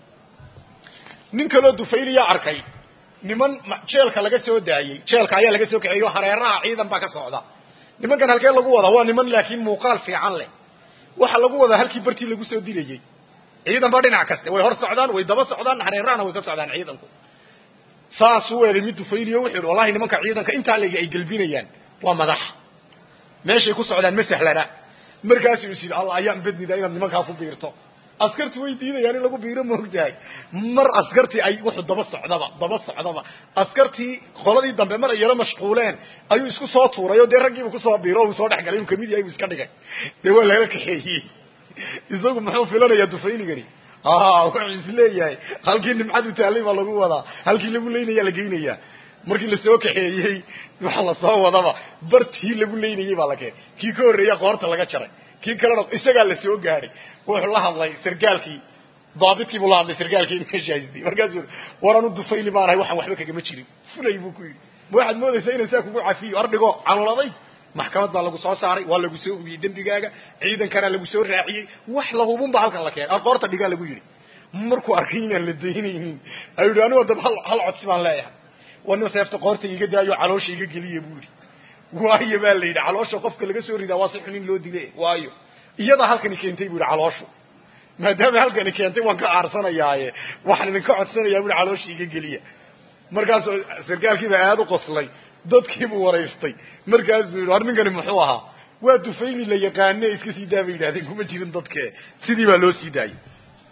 nin kaloo dufayliya arkay niman jeelka laga soo daayey jeelka ayaa laga soo kaxeeyo hareeraha ciidan baa ka socda nimankan halkee lagu wadaa waa niman laakiin muuqaal fiican leh waxa lagu wadaa halkii bartii lagu soo dilayey ciidan baa dhinac kaste way hor socdaan way daba socdaan hareerahana way ka socdaan ciidanku saasuu weeday mid dufayliyo wuxuu yidhi wallahi nimanka ciidanka intaa legi ay gelbinayaan waa madax meeshay ku socdaan ma sahlana markaasuu is yidhi allah ayaan bednida inaad nimankaa ku biirto askarti way diidayaan in lagu biiro moogtahay mar askartii ay wuxuu daba socdaba daba socdaba askartii qoladii dambe mar ay yaro mashquuleen ayuu isku soo tuuray oo dee raggiibu kusoo biiro uu soo dhex galay uu kamid yahay buu iska dhigay dee waa laga kaxeeyey isagu muxuu filanayaa dufayligani wuxuu isleeyahay halkii nimcadu taallay baa lagu wadaa halkii lagu leynaya la geynayaa markii lasoo kaxeeyey waxa lasoo wadaba bartii lagu leynayey baa la keenay kii ka horreeya qoorta laga jaray kii kalena isagaa la soo gaadhay wuxuu la hadlay sargaalkii daabidkii buu la hadlay sargaalkii meesha haystay markaasuu war anu dufayli baanahay waxaan waxba kagama jirin fulay buu ku yidhi ma waxaad moodaysaa inaan saa kugu cafiyo ardhigo caloladay maxkamad baa lagu soo saaray waa lagu soo hubiyey dembigaaga ciidankana lagu soo raaciyey wax la hubun ba halkan la keenay qoorta dhigaa lagu yidhi markuu arkay inaan la daynaynin ayuu yidhi anigo dab hal hal codsi baan leeyahay waa nin seefta qoorta iga daayo caloosha iga geliya buu yidhi waayo baa la yidhi caloosha qofka laga soo ridaa waa si xun in loo dile waayo iyadaa halkani keentay bu yidhi calooshu maadaama halkani keentay waan ka aarsanayaaye waxaan idinka codsanayaa bui caloosha iga geliya markaasuu sarkaalkiiba aada u qoslay dadkiibuu waraystay markaasuu yidhi war ninkani muxuu ahaa waa dufayli la yaqaane iska sii daa bay yidhahdeen kuma jirin dadke sidii baa loo sii daayey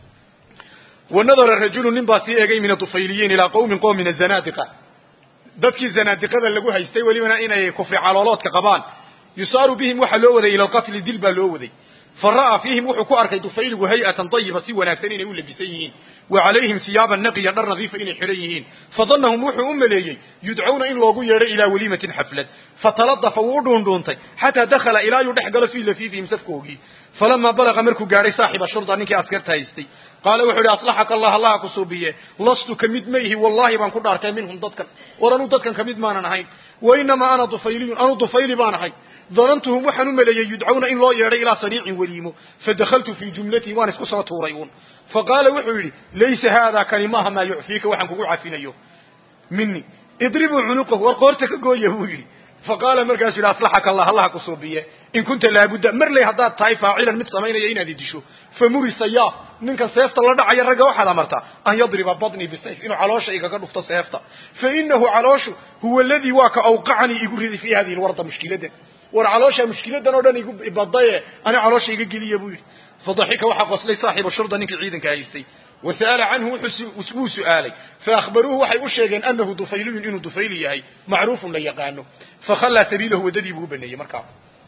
wanadara rajulu nin baa sii eegay min adufayliyiin ilaa qawmin qowm min azanaadiqa dadkii zanaadiqada lagu haystay welibana inay kufri calooloodka qabaan yusaaru bihim waxaa loo waday ila alqatli dil baa loo waday fa ra'aa fiihim wuxuu ku arkay dufayligu hay-atan dayiba si wanaagsan inay u labisan yihiin wa calayhim siyaaban naqiya dhar nadiifa inay xidhan yihiin fadannahum wuxuu u maleeyey yudcawna in loogu yeedho ilaa waliimatin xaflad fataladafa wuu u dhuundhuuntay xataa dakhala ilaa yuu dhex galo fii lafiifihim safkoogii falamaa balaqa markuu gaadhay saaxiba shurda ninkii askarta haystay qaala wuxuu ihi aslaxaka allah allaha ku suubiye lastu ka mid mayhi wallahi baan ku dhaartay minhum dadkan war anuu dadkan kamid maanan ahayn wa inamaa ana dufayliyun anuu dufayli baan ahay danantuhum waxaan u maleeyey yudcawna in loo yeedhay ilaa saniicin weliimo fadakaltu fii jumlatii waan isku soo tuuray uun faqaala wuxuu yidhi laysa haada kani maaha maa yucfiika waxaan kugu cafinayo mini idribuu cunuqahu war qoorta ka gooya buu yidhi faqaala markaasuu yidhi aslaxaka allah allaha ku suubiye in kunta laabudda marley haddaad tahay faacilan mid samaynaya inaad idisho famurisa ya ninkan seefta la dhacaya ragga waxaad amartaa an yadriba badnii bisayf inuu caloosha igaga dhufto seefta fa inahu calooshu huwa aladii waa ka awqacanii igu riday fii hadihi lwarda mushkiladan war caloosha mushkiladan oo dhan igu badaye ani caloosha iga geliya buu yidhi fadaxika waxaa qoslay saaxibu shurda ninkii ciidanka haystay wasa'ala canhu wuu su'aalay faahbaruuhu waxay u sheegeen anahu dufayliyun inuu dufayli yahay macruufun la yaqaano fakhallaa sabiilahu waddadii buu u baneeyey markaa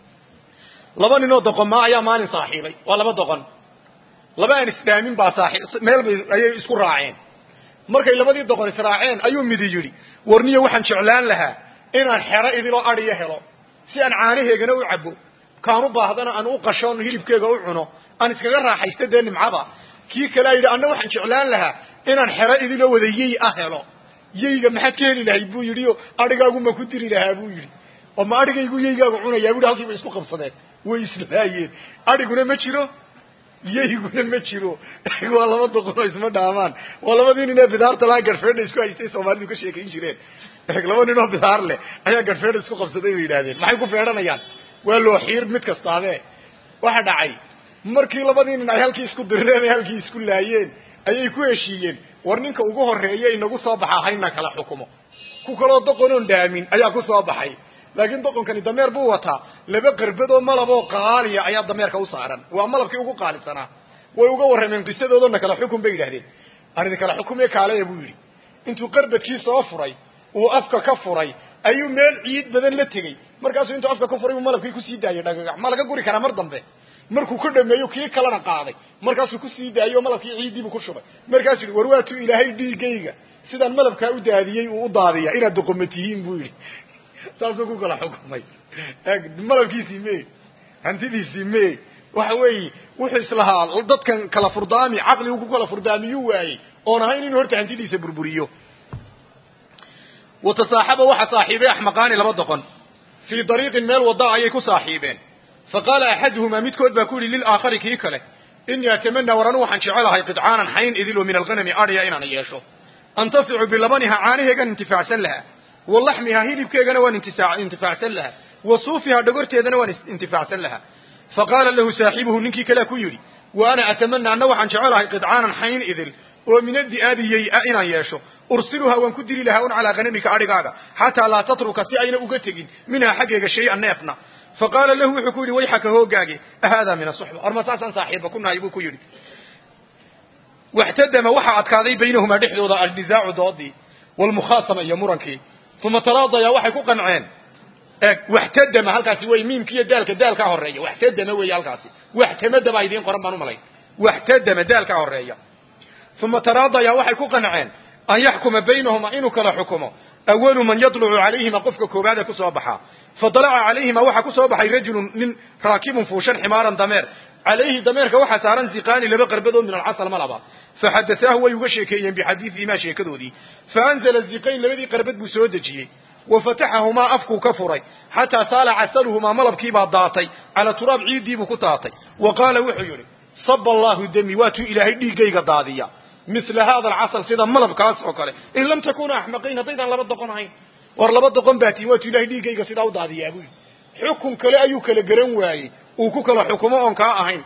laba ninoo doqonmaa ayaa maalin saaxiibay waa laba doqon laba aan isdhaamin baa saaxiib meel bay ayay isku raaceen markay labadii doqon israaceen ayuu midi yidhi warniyo waxaan jeclaan lahaa inaan xero idiloo adhiyo helo si aan caanaheegana u cabo kaan u baahdana aan u qashoon hilibkeega u cuno aan iskaga raaxaysto dee nimcada kii kalea yidhi anna waxaan jeclaan lahaa inaan xero idiloo wada yey ah helo yeyga maxaad ka heli lahayd buu yidhi o adhigaagu ma ku diri lahaa buu yidhi oo ma adhigaygu yeygaagu cunayaa bui halkiiba isku qabsadeen way islaayeen adhiguna ma jiro yeyguna ma jiro waa laba doqonoo isma dhaamaan waa labadii nin ee bidaarta lahaa garhfeedha isku haystay soomaalidu ka sheekayn jireen laba ninoo bidaar leh ayaa garhfeedha isku qabsaday bay yidhahdeen maxay ku feedhanayaan waa loo xiir mid kastaabee waxa dhacay markii labadii nin ay halkii isku dirireen ay halkii isku laayeen ayay ku heshiiyeen war ninka ugu horreeya inagu soo baxa hayna kala xukumo ku kaloo doqonoon dhaamin ayaa ku soo baxay laakiin doqonkani dameer buu wataa laba qarbadoo malaboo qaaliya ayaa dameerka u saaran waa malabkii ugu qaalisanaa way uga warrameen qisadoodana kala xukun bay yidhahdeen arrin kala xukumee kaaleya buu yidhi intuu qarbadkii soo furay uu afka ka furay ayuu meel ciid badan la tegey markaasuu intuu afka ka furay buu malabkii kusii daayay dhagagax ma laga guri karaa mar dambe markuu ku dhameeyo kii kalena qaaday markaasuu kusii daayey oo malabkii ciiddiibuu ku shubay markaasuu yidhi war waatuu ilaahay dhiigayga sidaan malabkaa u daadiyey uu u daadiya inaad doqoma tihiin buu yidhi saasuu ku kala xukumay malabkiisii me hantidiisii me waxa weeye wuxuu islahaa dadkan kala furdaami caqligu ku kala furdaamiyuu waayey oon ahayn inuu horta hantidiisa burburiyo watasaaxaba waxa saaxiibay axmaqaani laba doqon fii dariiqin meel wada ayay ku saaxiibeen faqaala axaduhumaa midkood baa ku yidhi lilaakhari kii kale inii atamanaa war anu waxaan jecelahay qidcaanan xayn idil oo min alghanami adhiya inaan yeesho antaficu bilabaniha caanaheegan intifaacsan lahaa wa laxmiha hilibkeegana waan intifaacsan lahaa wa suufiha dhogorteedana waan intifaacsan lahaa faqaala lahu saaxibuhu ninkii kalea ku yidhi wa ana atamana anna waxaan jecelahay qidcaanan xayn idil oo min adi'aabiyey a inaan yeesho ursiluha waan ku dili lahaa un calaa ghanamika adhigaaga xataa laa tatruka si ayna uga tegin minhaa xaggeega shay-an neefna faqaala lahu wuxuu ku yidhi wayxaka hoogaage ahaadaa min asuxba orma saasaan saaxiibba ku nahay buu ku yidhi waxtadama waxaa adkaaday baynahumaa dhexdooda alnizaacu doodii walmukhaasama iyo murankii uma taraadaya waxay ku qanceen eeg waxtadama halkaasi wey miimkiiyo daalka daalkaa horeeya waxtadama wey halkaasi waxtamada baa idiin qoran baan umalay waxtadama daalkaa horeeya uma taraadaya waxay ku qanceen an yaxkuma baynahuma inuu kala xukumo awalu man yadlucu calayhima qofka koobaade kusoo baxaa fadalaca calayhima waxaa kusoo baxay rajulun nin raakibun fuushan ximaaran dameer calayhi dameerka waxaa saaran ziqaani laba qarbadood min alcasal malaba faxadasaahu way uga sheekeeyeen bixadiidihimaa sheekadoodii faanzala ziqayn labadii qarbad buu soo dejiyey wa fataxahumaa afkuu ka furay xataa saala casaluhumaa malabkiibaa daatay cala turaab ciiddiibuu ku daatay wa qaala wuxuu yidhi saba allahu demi waatuu ilaahay dhiiggayga daadiya mila hada alcasal sida malabkaas oo kale in lam takuna axmaqayn haddaydaan laba doqon ahayn war laba doqon baa tii waatuu ilahay dhiiggayga sidaa u daadiyaa buu yidhi xukun kale ayuu kala garan waayey uu ku kala xukumo oon kaa ahayn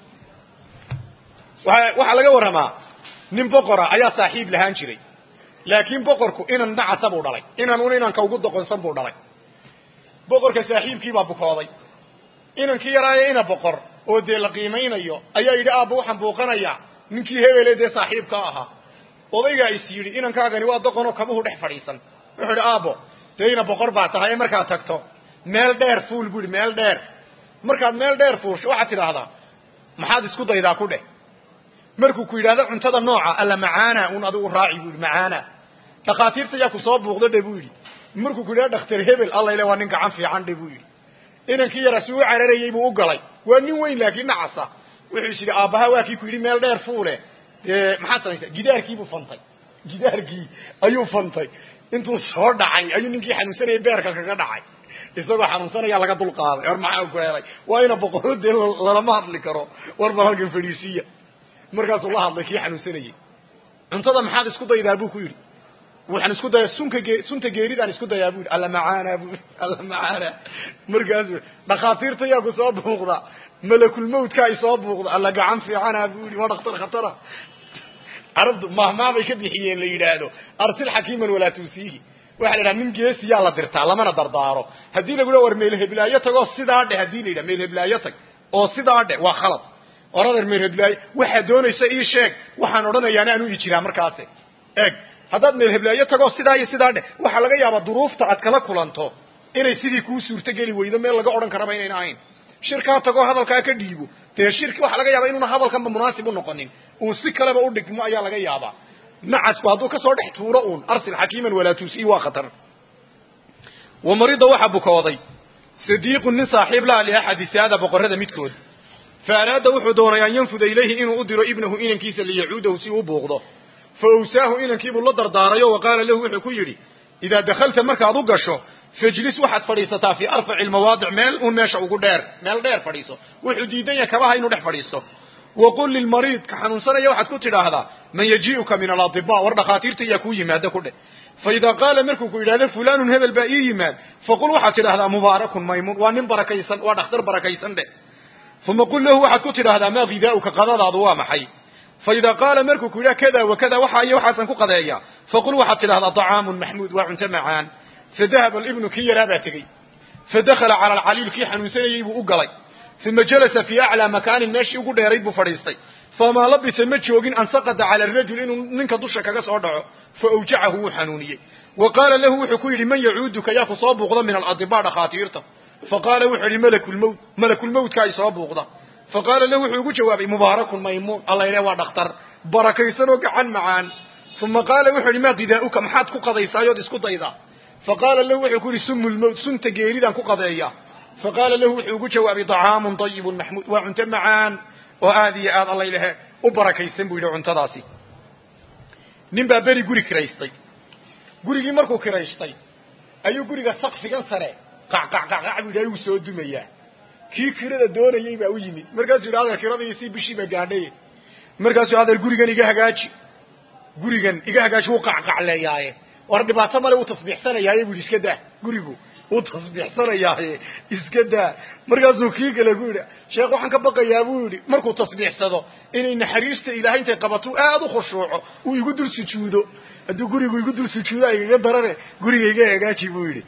waxaa laga warramaa nin boqora ayaa saaxiib lahaan jiray laakiin boqorku inan nacasa buu dhalay inan un inanka ugu doqonsan buu dhalay boqorka saaxiibkiibaa bukooday inankii yaraayo ina boqor oo dee la qiimaynayo ayaa yidhi aabba waxaan buuqanayaa ninkii hebele dee saaxiibka ahaa odaygaa is yidhi inankaagani waa doqonoo kabuhu dhex fadhiisan wuxuu idhi aabbo dee ina boqor baa tahay ee markaad tagto meel dheer fuul bu ihi meel dheer markaad meel dheer fuusho waxaad tidhaahdaa maxaad isku daydaa ku dheh markuu ku yidhahdo cuntada nooca alla macaana un adigu raaci bu yidhi macaana dhakhaatiirta yaa ku soo buuqda dhe buu yidhi markuu ku yidhahdo dhakhtar hebel alla ile waa nin gacan fiican dhe buu yidhi inankii yaraa si u cararayey buu u galay waa nin weyn laakiin nacasa wuxuu is yidhi aabbaha waa kii ku yidhi meel dheer fuule dee maxaad samaysaa gidaarkiibuu fantay gidaarkii ayuu fantay intuu soo dhacay ayuu ninkii xanuunsanayay beerka kaga dhacay isagoo xanuunsanayaa laga dulqaaday or maxaa ku helay waa ina boqoro dee lalama hadli karo war bal halkan fadhiisiya markaasuu la hadlay kii xanuunsanayey cuntada maxaad isku daydaa buu ku yidhi waxaan isku dayaa sunka ge sunta geeridaan isku dayaa bu yidhi alla macaana bu alla macaana markaasu dhakhaatiirta yaa ku soo buuqda malakulmawtka ay soo buuqda alla gacan fiicana bu yidhi waa dhakhtar khatara carabtu mahmaabay ka bixiyeen la yidhaahdo arsil xakiiman walaa tuusiihi waxa la yidhaha nin geesiyaa la dirtaa lamana dardaaro haddii lagu le war meel heblaayo tagoo sidaa dheh haddii la yidhaha meel heblaayo tag oo sidaa dheh waa khalad orader meel heblaayo waxaad doonaysa ii sheeg waxaan odhanayaana aan u i jiraa markaasi eeg haddaad meel heblaayo tagoo sidaa iyo sidaa dheh waxaa laga yaabaa duruufta aad kala kulanto inay sidii kuu suurtogeli weydo meel laga odhan karaba inayna ahayn shirkaa tagoo hadalkaa ka dhiibo dee shirki waxaa laga yaabaa inuuna hadalkanba munaasib u noqonin uu si kaleba u dhigmo ayaa laga yaabaa nacasku hadduu kasoo dhex tuuro uun arsil xakiiman walaa tuusii waa khatar wa marida waxaa bukooday sadiiqun nin saaxiib laha liaxadi saada boqorrada midkood fa araada wuxuu doonay an yanfuda ilayhi inuu u diro ibnahu inankiisa liyacuudahu si uu buuqdo fa awsaahu inankiibuu la dardaarayo wa qaala lahu wuxuu ku yidhi idaa dakhalta markaad u gasho fajlis waxaad fadhiisataa fii arfaci lmawaadic meel uun meesha ugu dheer meel dheer fadhiiso wuxuu diidan yahay kabaha inuu dhex fadhiisto waqul lilmariid ka xanuunsanaya waxaad ku tidhaahdaa man yajii'uka min aladiba war dhakhaatiirta iyaa kuu yimaada ku dheh fa idaa qaala markuu ku yidhahdo fulanun hebel baa ii yimaad faqul waxaad tidhahdaa mubaarakun maymuun waa nin barakaysan waa dhakhtar barakaysan dheh uma qul lahu waxaad ku tidhaahdaa maa hidaa'uka qadadaadu waa maxay fa idaa qaala markuu ku yidhaha kada wa kada waxa iyo waxaasan ku qadeeyaa faqul waxaad tidhahdaa طacaamun maxmuud waa cunto macaan fadahaba alibnu kii yaraa baa tegey fadakhala cala alcaliil kii xanuunsanayey buu u galay uma jalasa fii aclaa makaanin meeshii ugu dheerayd buu fadhiistay famaa labisa ma joogin an saqada cala arajul inuu ninka dusha kaga soo dhaco fa awjacahu wuu xanuuniyey wa qaala lahu wuxuu ku yidhi man yacuuduka yaa ku soo buuqda min aladiba dhakhaatiirta faqaala wuxuu yidhi malakulmowt malakulmowtka ay soo buuqda faqaala lahu wuxuu ugu jawaabay mubaarakun maymuun alla ile waa dhakhtar barakaysan oo gacan macaan uma qaala wuxuu yidhi maa gidaa'uka maxaad ku qadaysaayood isku daydaa faqaala lahu wuxuu ku yidhi sumu lmowt sunta geeridaan ku qadeeya faqaala lahu wuxuu ugu jawaabay طacaamu طayibu maxmuud waa cunto macaan oo aad iyo aad alla ilahe u barakaysan buu yidhi cuntadaasi nin baa beri guri kiraystay gurigii markuu kiraystay ayuu guriga sakfigan sare qacqacqacqac buu yidhi ayuu soo dumayaa kii kirada doonayey baa u yimid markaasuu yidhi adeer kiradiisii bishiiba gaadhay markaasuu adeer gurigan iga hagaaji gurigan iga hagaaji wuu qacqacleeyaaye war dhibaato male wuu tasbiixsanayaaye bu yidhi iska daa gurigu wuu tasbiixsanayaaye iska daa markaasuu kii kale ku yidhi sheekh waxaan ka baqayaa buu yidhi markuu tasbiixsado inay naxariista ilaahay intay qabato aada u khushuuco uu igu dul sujuudo hadduu gurigu igu dul sujuudo igaga darane guriga iga hagaaji buu yidhi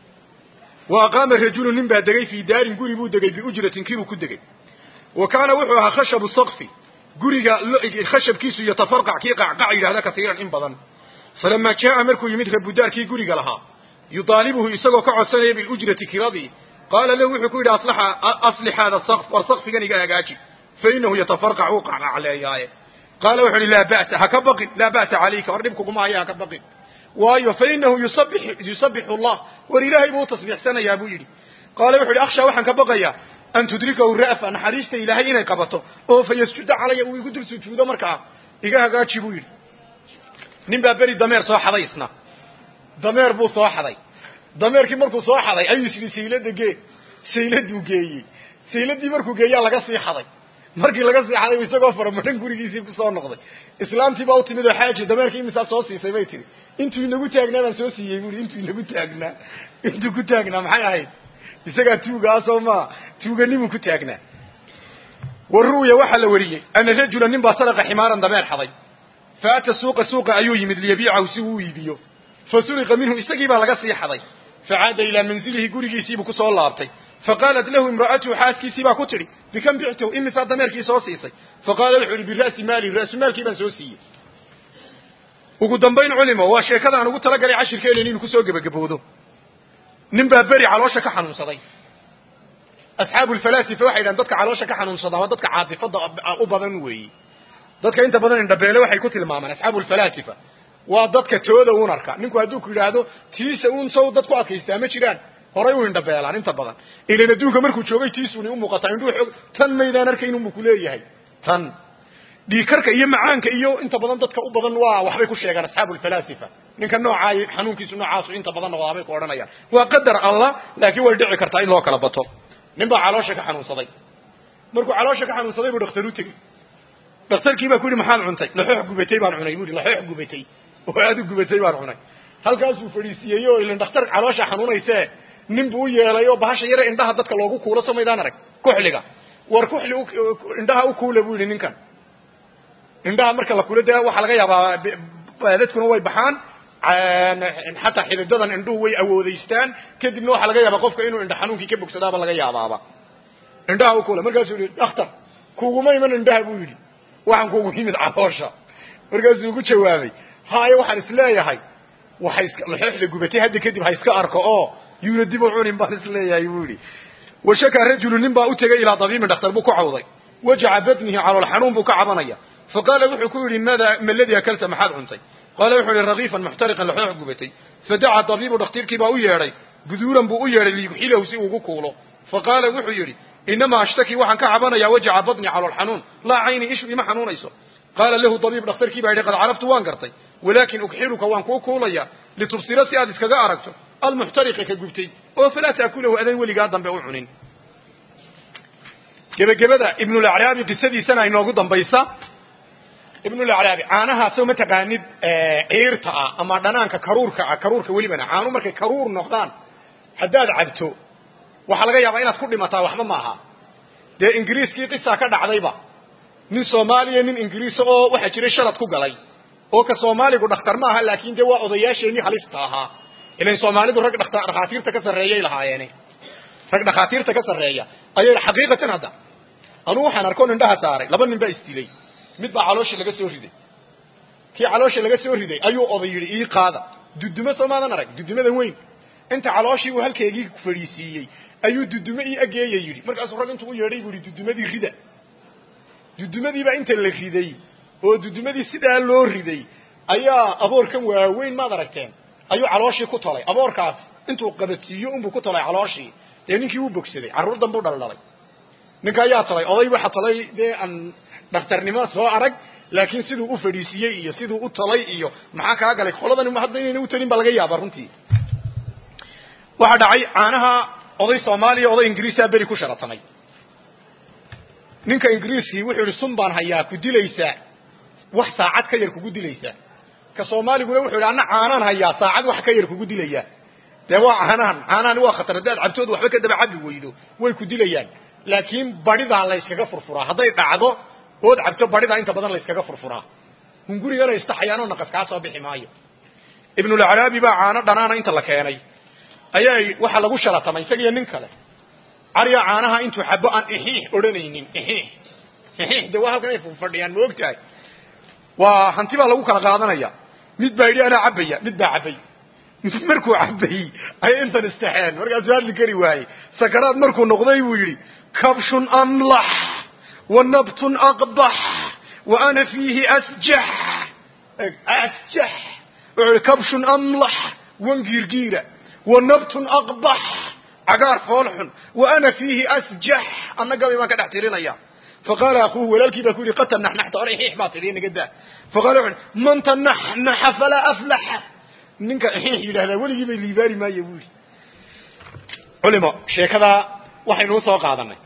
wa aqaama rajulu nin baa degay fii daarin guri buu degay biujratin kiibuu ku degay wa kaana wuxuu ahaa khashabu sakfi guriga khashabkiisu yatafarqac kii qacqac yidhahda katiiran in badan falamaa jaa'a markuu yimid rabudaarkii guriga lahaa yudaalibuhu isagoo ka codsanaya biljrati kiradii qaala lahu wuxuu ku yidhi aslix haada sakf war sakfigan iga hagaaji fainahu yatafarqac wuu qacqacleeyaaye qaala wuxu uhi laa ba'sa ha ka baqin laa ba'sa calayka war dhib kuguma haya ha ka baqin waayo fainahu yusabixu allah war ilaahay buu u tasbiixsanayaa buu yidhi qaala wuxu uhi akhshaa waxaan ka baqayaa an tudrikahu ra'fa naxariista ilaahay inay qabato oo fa yasjuda calaya uu igu dul sujuudo markaa iga hagaaji buu yidhi nin baa beri dameer soo xaday isna dameer buu soo xaday dameerkii markuu soo xaday ayuu isii saylada gee sayladuu geeyey sayladii markuu geeyaa laga sii xaday markii laga sii xaday isagoo faramadhan gurigiisii kusoo noqday islaamtii baa u timid oo xaaji dameerkii imisaa soo siisay bay tihi intuu inagu taagnaa baan soo siiyey bui intuu inagu taagnaa intuu ku taagnaa maxay ahayd isagaa tuugaa soo maa tuuganimuu ku taagnaa wa ru'ya waxaa la wariyey ana rajula nin baa sadaqa ximaaran dameer xaday fa ata suuqa suuqa ayuu yimid liyabiicahu si uu iibiyo fa suriqa minhu isagii baa laga sii xaday facaada ilaa manzilihi gurigiisiibuu kusoo laabtay faqaalat lahu imra'atuhu xaaskiisii baa ku tidhi bikam bictahu imisaa dameerkii soo siisay faqaala wuxuu ihi bira'si maali ra'sumaalkii baan soo siiyey ugu dambayn culimo waa sheekada aan ugu talagalay cashirkeena inaynu kusoo gebagaboodo nin baa beri caloosha ka xanuunsaday asxaabu lfalaasifa waxay dhahan dadka caloosha ka xanuunsadaa waa dadka caatifada u badan weeye dadka inta badan indhabeele waxay ku tilmaamaan asxaabu lfalaasifa waa dadka tooda un arka ninku hadduu ku yidhaahdo tiisa un saw dad ku adkaystaa ma jiraan horay u indhabeelaan inta badan ilan adduunka markuu joogay tiisuni umuuqataa indhuu xoog tan maydaan arkayn unbu kuleeyahay tan dhiikarka iyo macaanka iyo inta badan dadka u badan waa waxbay ku sheegaan asxaabu lfalaasifa ninka noocaay xanuunkiisu noocaasu inta badan noqdaa bay ku odhanayaan waa qadar allah laakiin way dhici kartaa in loo kala bato nin baa caloosha ka xanuunsaday markuu caloosha ka xanuunsaday buu dhakhtar u tegey dhakhtarkii baa ku yidhi maxaad cuntay laxoox gubatay baan cunay buu yidhi laxoox gubatay oo aad u gubatay baan cunay halkaasuu fadhiisiiyey oo ilan dhakhtar caloosha xanuunaysee nin buu u yeelay oo bahasha yare indhaha dadka loogu kuulo soo maydaan arag kuxliga war kuxli indhaha u kuula buu yidhi ninkan indhaha marka la kulo dee waxaa laga yaabaa dadkuna way baxaan xataa xididadan indhuhu way awoodaystaan kadibna waxaa laga yaabaa qofka inuu indha xanuunkii ka bogsadaaba laga yaabaaba indhaha u kuula markaasuu yihi dhakhtar kuguma iman indhaha buu yidhi waxaan kugu yimid caloosha markaasuu ugu jawaabay haaye waxaan isleeyahay waxay iska laxooxda gubatay hadda kadib ha iska arko oo yuuna dib u cunin baan isleeyahay buu yidhi washakaa rajulu nin baa u tegay ilaa dabiibin dhakhtar buu ku cawday wajaca badnihi calool xanuun buu ka cabanaya faqaala wuxuu ku yidhi mada ma ladii akalta maxaad cuntay qaala wuxuu yihi rakiifan muxtariqan laxoox gubatay fadaca dabiibu dhakhtiirkii baa u yeedhay guduuran buu u yeedhay liyuxilahu si uugu kuulo faqaala wuxuu yidhi inamaa ashtaki waxaan ka cabanayaa wajaca badni calool xanuun laa cayni ishu ima xanuunayso qaala lahu dabiib dhakhtarkii baa yidhi qad caraftu waan gartay walaakin ugxiluka waan kuu kuulaya litubsira si aad iskaga aragto almuxtariqa ka gubtay oo falaa taakulahu adan weligaa dambe u cunin gebagabada ibnulacraabi qisadiisana inoogu dambaysa ibnulacraabi caanahaasoo mataqaanid ciirta ah ama dhanaanka karuurka ah karuurka welibana caanu markay karuur noqdaan haddaad cabto waxaa laga yaabaa inaad ku dhimataa waxba maaha dee ingiriiskii qisaa ka dhacdayba nin soomaaliya nin ingiriisa oo waxaa jiray sharad ku galay oo ka soomaaligu dhakhtar ma aha laakin dee waa odayaasheenii halista ahaa ilan soomaalidu rag dhakhaatiirta ka sarreeyay lahaayeene rag dhakhaatiirta ka sarreeya ayay xaqiiqatan hadda anuu waxaan arkoon indhaha saaray laba nin baa isdilay mid baa caloosha laga soo riday kii caloosha laga soo riday ayuu oday yidhi ii qaada dudumo soomaadan arag dudumadan weyn inta calooshii uu halkeegii fadhiisiiyey ayuu dudumo ii ageeya yidhi markaasuu rag intuu u yeedhay buu yihi dudumadii rida dudumadiibaa inta la riday oo dudumadii sidaa loo riday ayaa aboorkan waaweyn maad aragteen ayuu calooshii ku tolay aboorkaas intuu qabadsiiyo unbuu ku tolay calooshii dee ninkii wuu bogsaday carruur danbuu dhaldhalay ninka ayaa talay oday waxa talay dee aan dhakhtarnimo soo arag laakiin siduu u fadhiisiiyey iyo siduu u talay iyo maxaa kaa galay qoladani ma hadda inayna u talin baa laga yaaba runtii waxaa dhacay caanaha oday soomaaliya oday ingiriisaa beri ku sharatamay ninka ingiriiskii wuxuu yihi sun baan hayaa ku dilaysaa wax saacad ka yar kugu dilaysaa ka soomaaliguna wuxuu yihi anna caanaan hayaa saacad wax ka yar kugu dilaya dee waa caanahan caanahani waa khatar haddaad cabtood waxba ka daba cabi weydo way ku dilayaan laakiin badidaa layskaga furfuraa hadday dhacdo ood cabto badidaa inta badan layskaga furfuraa hungurigana istaxayaanoo naqas kaa soo bixi maayo ibnulacraabi baa caano dhanaana inta la keenay ayaa waxaa lagu sharatamay isagiyo nin kale cariya caanaha intuu xabo aan ixiix odhanaynin ixiix ixiix de waa halkan ay fadhiyaan ma og tahay waa hanti baa lagu kala qaadanaya mid baa yidhi anaa cabaya mid baa cabay markuu cabayey ayay intan istaxeen markaasuu hadli kari waayey sakaraad markuu noqday buu yidhi kabshun amlax wa nabtun aqbax wa ana fiihi asjax asjax wuxuu yihi kabshun amlax wan giirgiira wa nabtun aqbax cagaar foolxun wa ana fiihi asjax anna gabay baan ka dhex tirinaya faqaala akuuhu walaalkii baa ku yidhi qad tanaxnaxta or ixiix baa tidhi naga daa faqala wuxu uhi man tanaxnaxa falaa aflaxa ninka ixiix yidhahdaa weligii bay liibaari maayo buu yidhi culimo sheekadaa waxaynu usoo qaadanay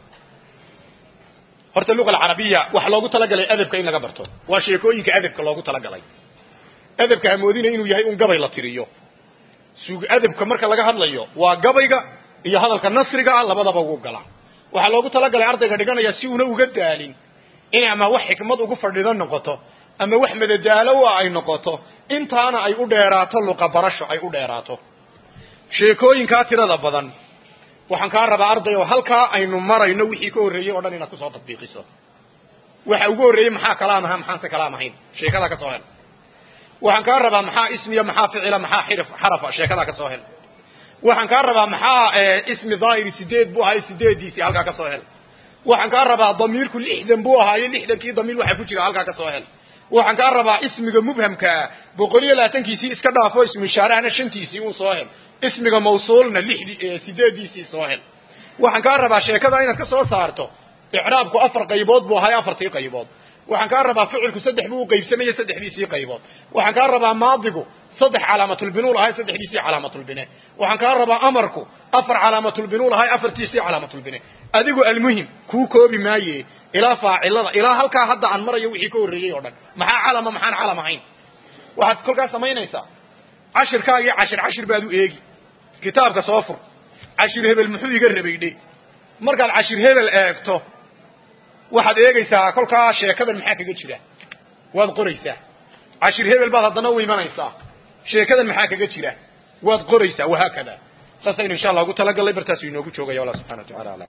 horta luqa alcarabiya waxa loogu talagalay adabka in laga barto waa sheekooyinka adabka loogu talagalay adabka hamoodina inuu yahay un gabay la tiriyo sug adabka marka laga hadlayo waa gabayga iyo hadalka nasriga ah labadaba ugu gala waxaa loogu talagalay ardayga dhiganaya si una uga daalin in ama wax xikmad ugu fadhido noqoto ama wax madadaalo ah ay noqoto intaana ay u dheeraato luqa barasho ay u dheeraato sheekooyinkaa tirada badan waxaan kaa rabaa arday oo halkaa aynu marayno wixii ka horreeyey oo dhan inaad kusoo tatbiiqiso waxa ugu horreeyey maxaa kalaam aha maxaanse kalaam ahayn sheekadaa ka soo hel waxaan kaa rabaa maxaa ismiya maxaa ficila maxaa xirf xarafa sheekadaa ka soo hel waxaan kaa rabaa maxaa ismi daahiri sideed buu ahaay sideediisii halkaa ka soo hel waxaan kaa rabaa damiirku lixdan buu ahaayo lixdankii damiir waxa ku jira halkaa ka soo hel waxaan kaa rabaa ismiga mubhamkaa boqol iyo labaatankiisii iska dhaafo ismu ishaarahana shantiisii uu soo hel ismiga mawsuulna lixdi sideediisii soo hel waxaan kaa rabaa sheekada inaad ka soo saarto icraabku afar qaybood buu ahaay afartii qaybood waxaan kaa rabaa ficilku saddex buu u qaybsamaya saddexdiisii qaybood waxaan kaa rabaa maadigu saddex calaamatulbinuul ahay saddexdiisii calaamatulbine waxaan kaa rabaa amarku afar calaamatulbinuul ahay afartiisii calaamatulbine adigu almuhim kuu koobi maaye ilaa faacilada ilaa halkaa hadda aan marayo wixii ka horreeyey oo dhan maxaa calama maxaan calam ahayn waxaad kolkaas samaynaysaa cashirkaagii cashir cashir baad u eegi kitaabka soo fur cashir hebel muxuu iga rabaydhe markaad cashir hebel eegto waxaad eegaysaa kolkaa sheekadan maxaa kaga jira waad qoraysaa cashir hebel baad haddana u imanaysaa sheekadan maxaa kaga jira waad qoraysaa wahaakada saasaynu insha allah ugu talagalnay bartaasu inoogu joogaya allah subxana wa tacala alam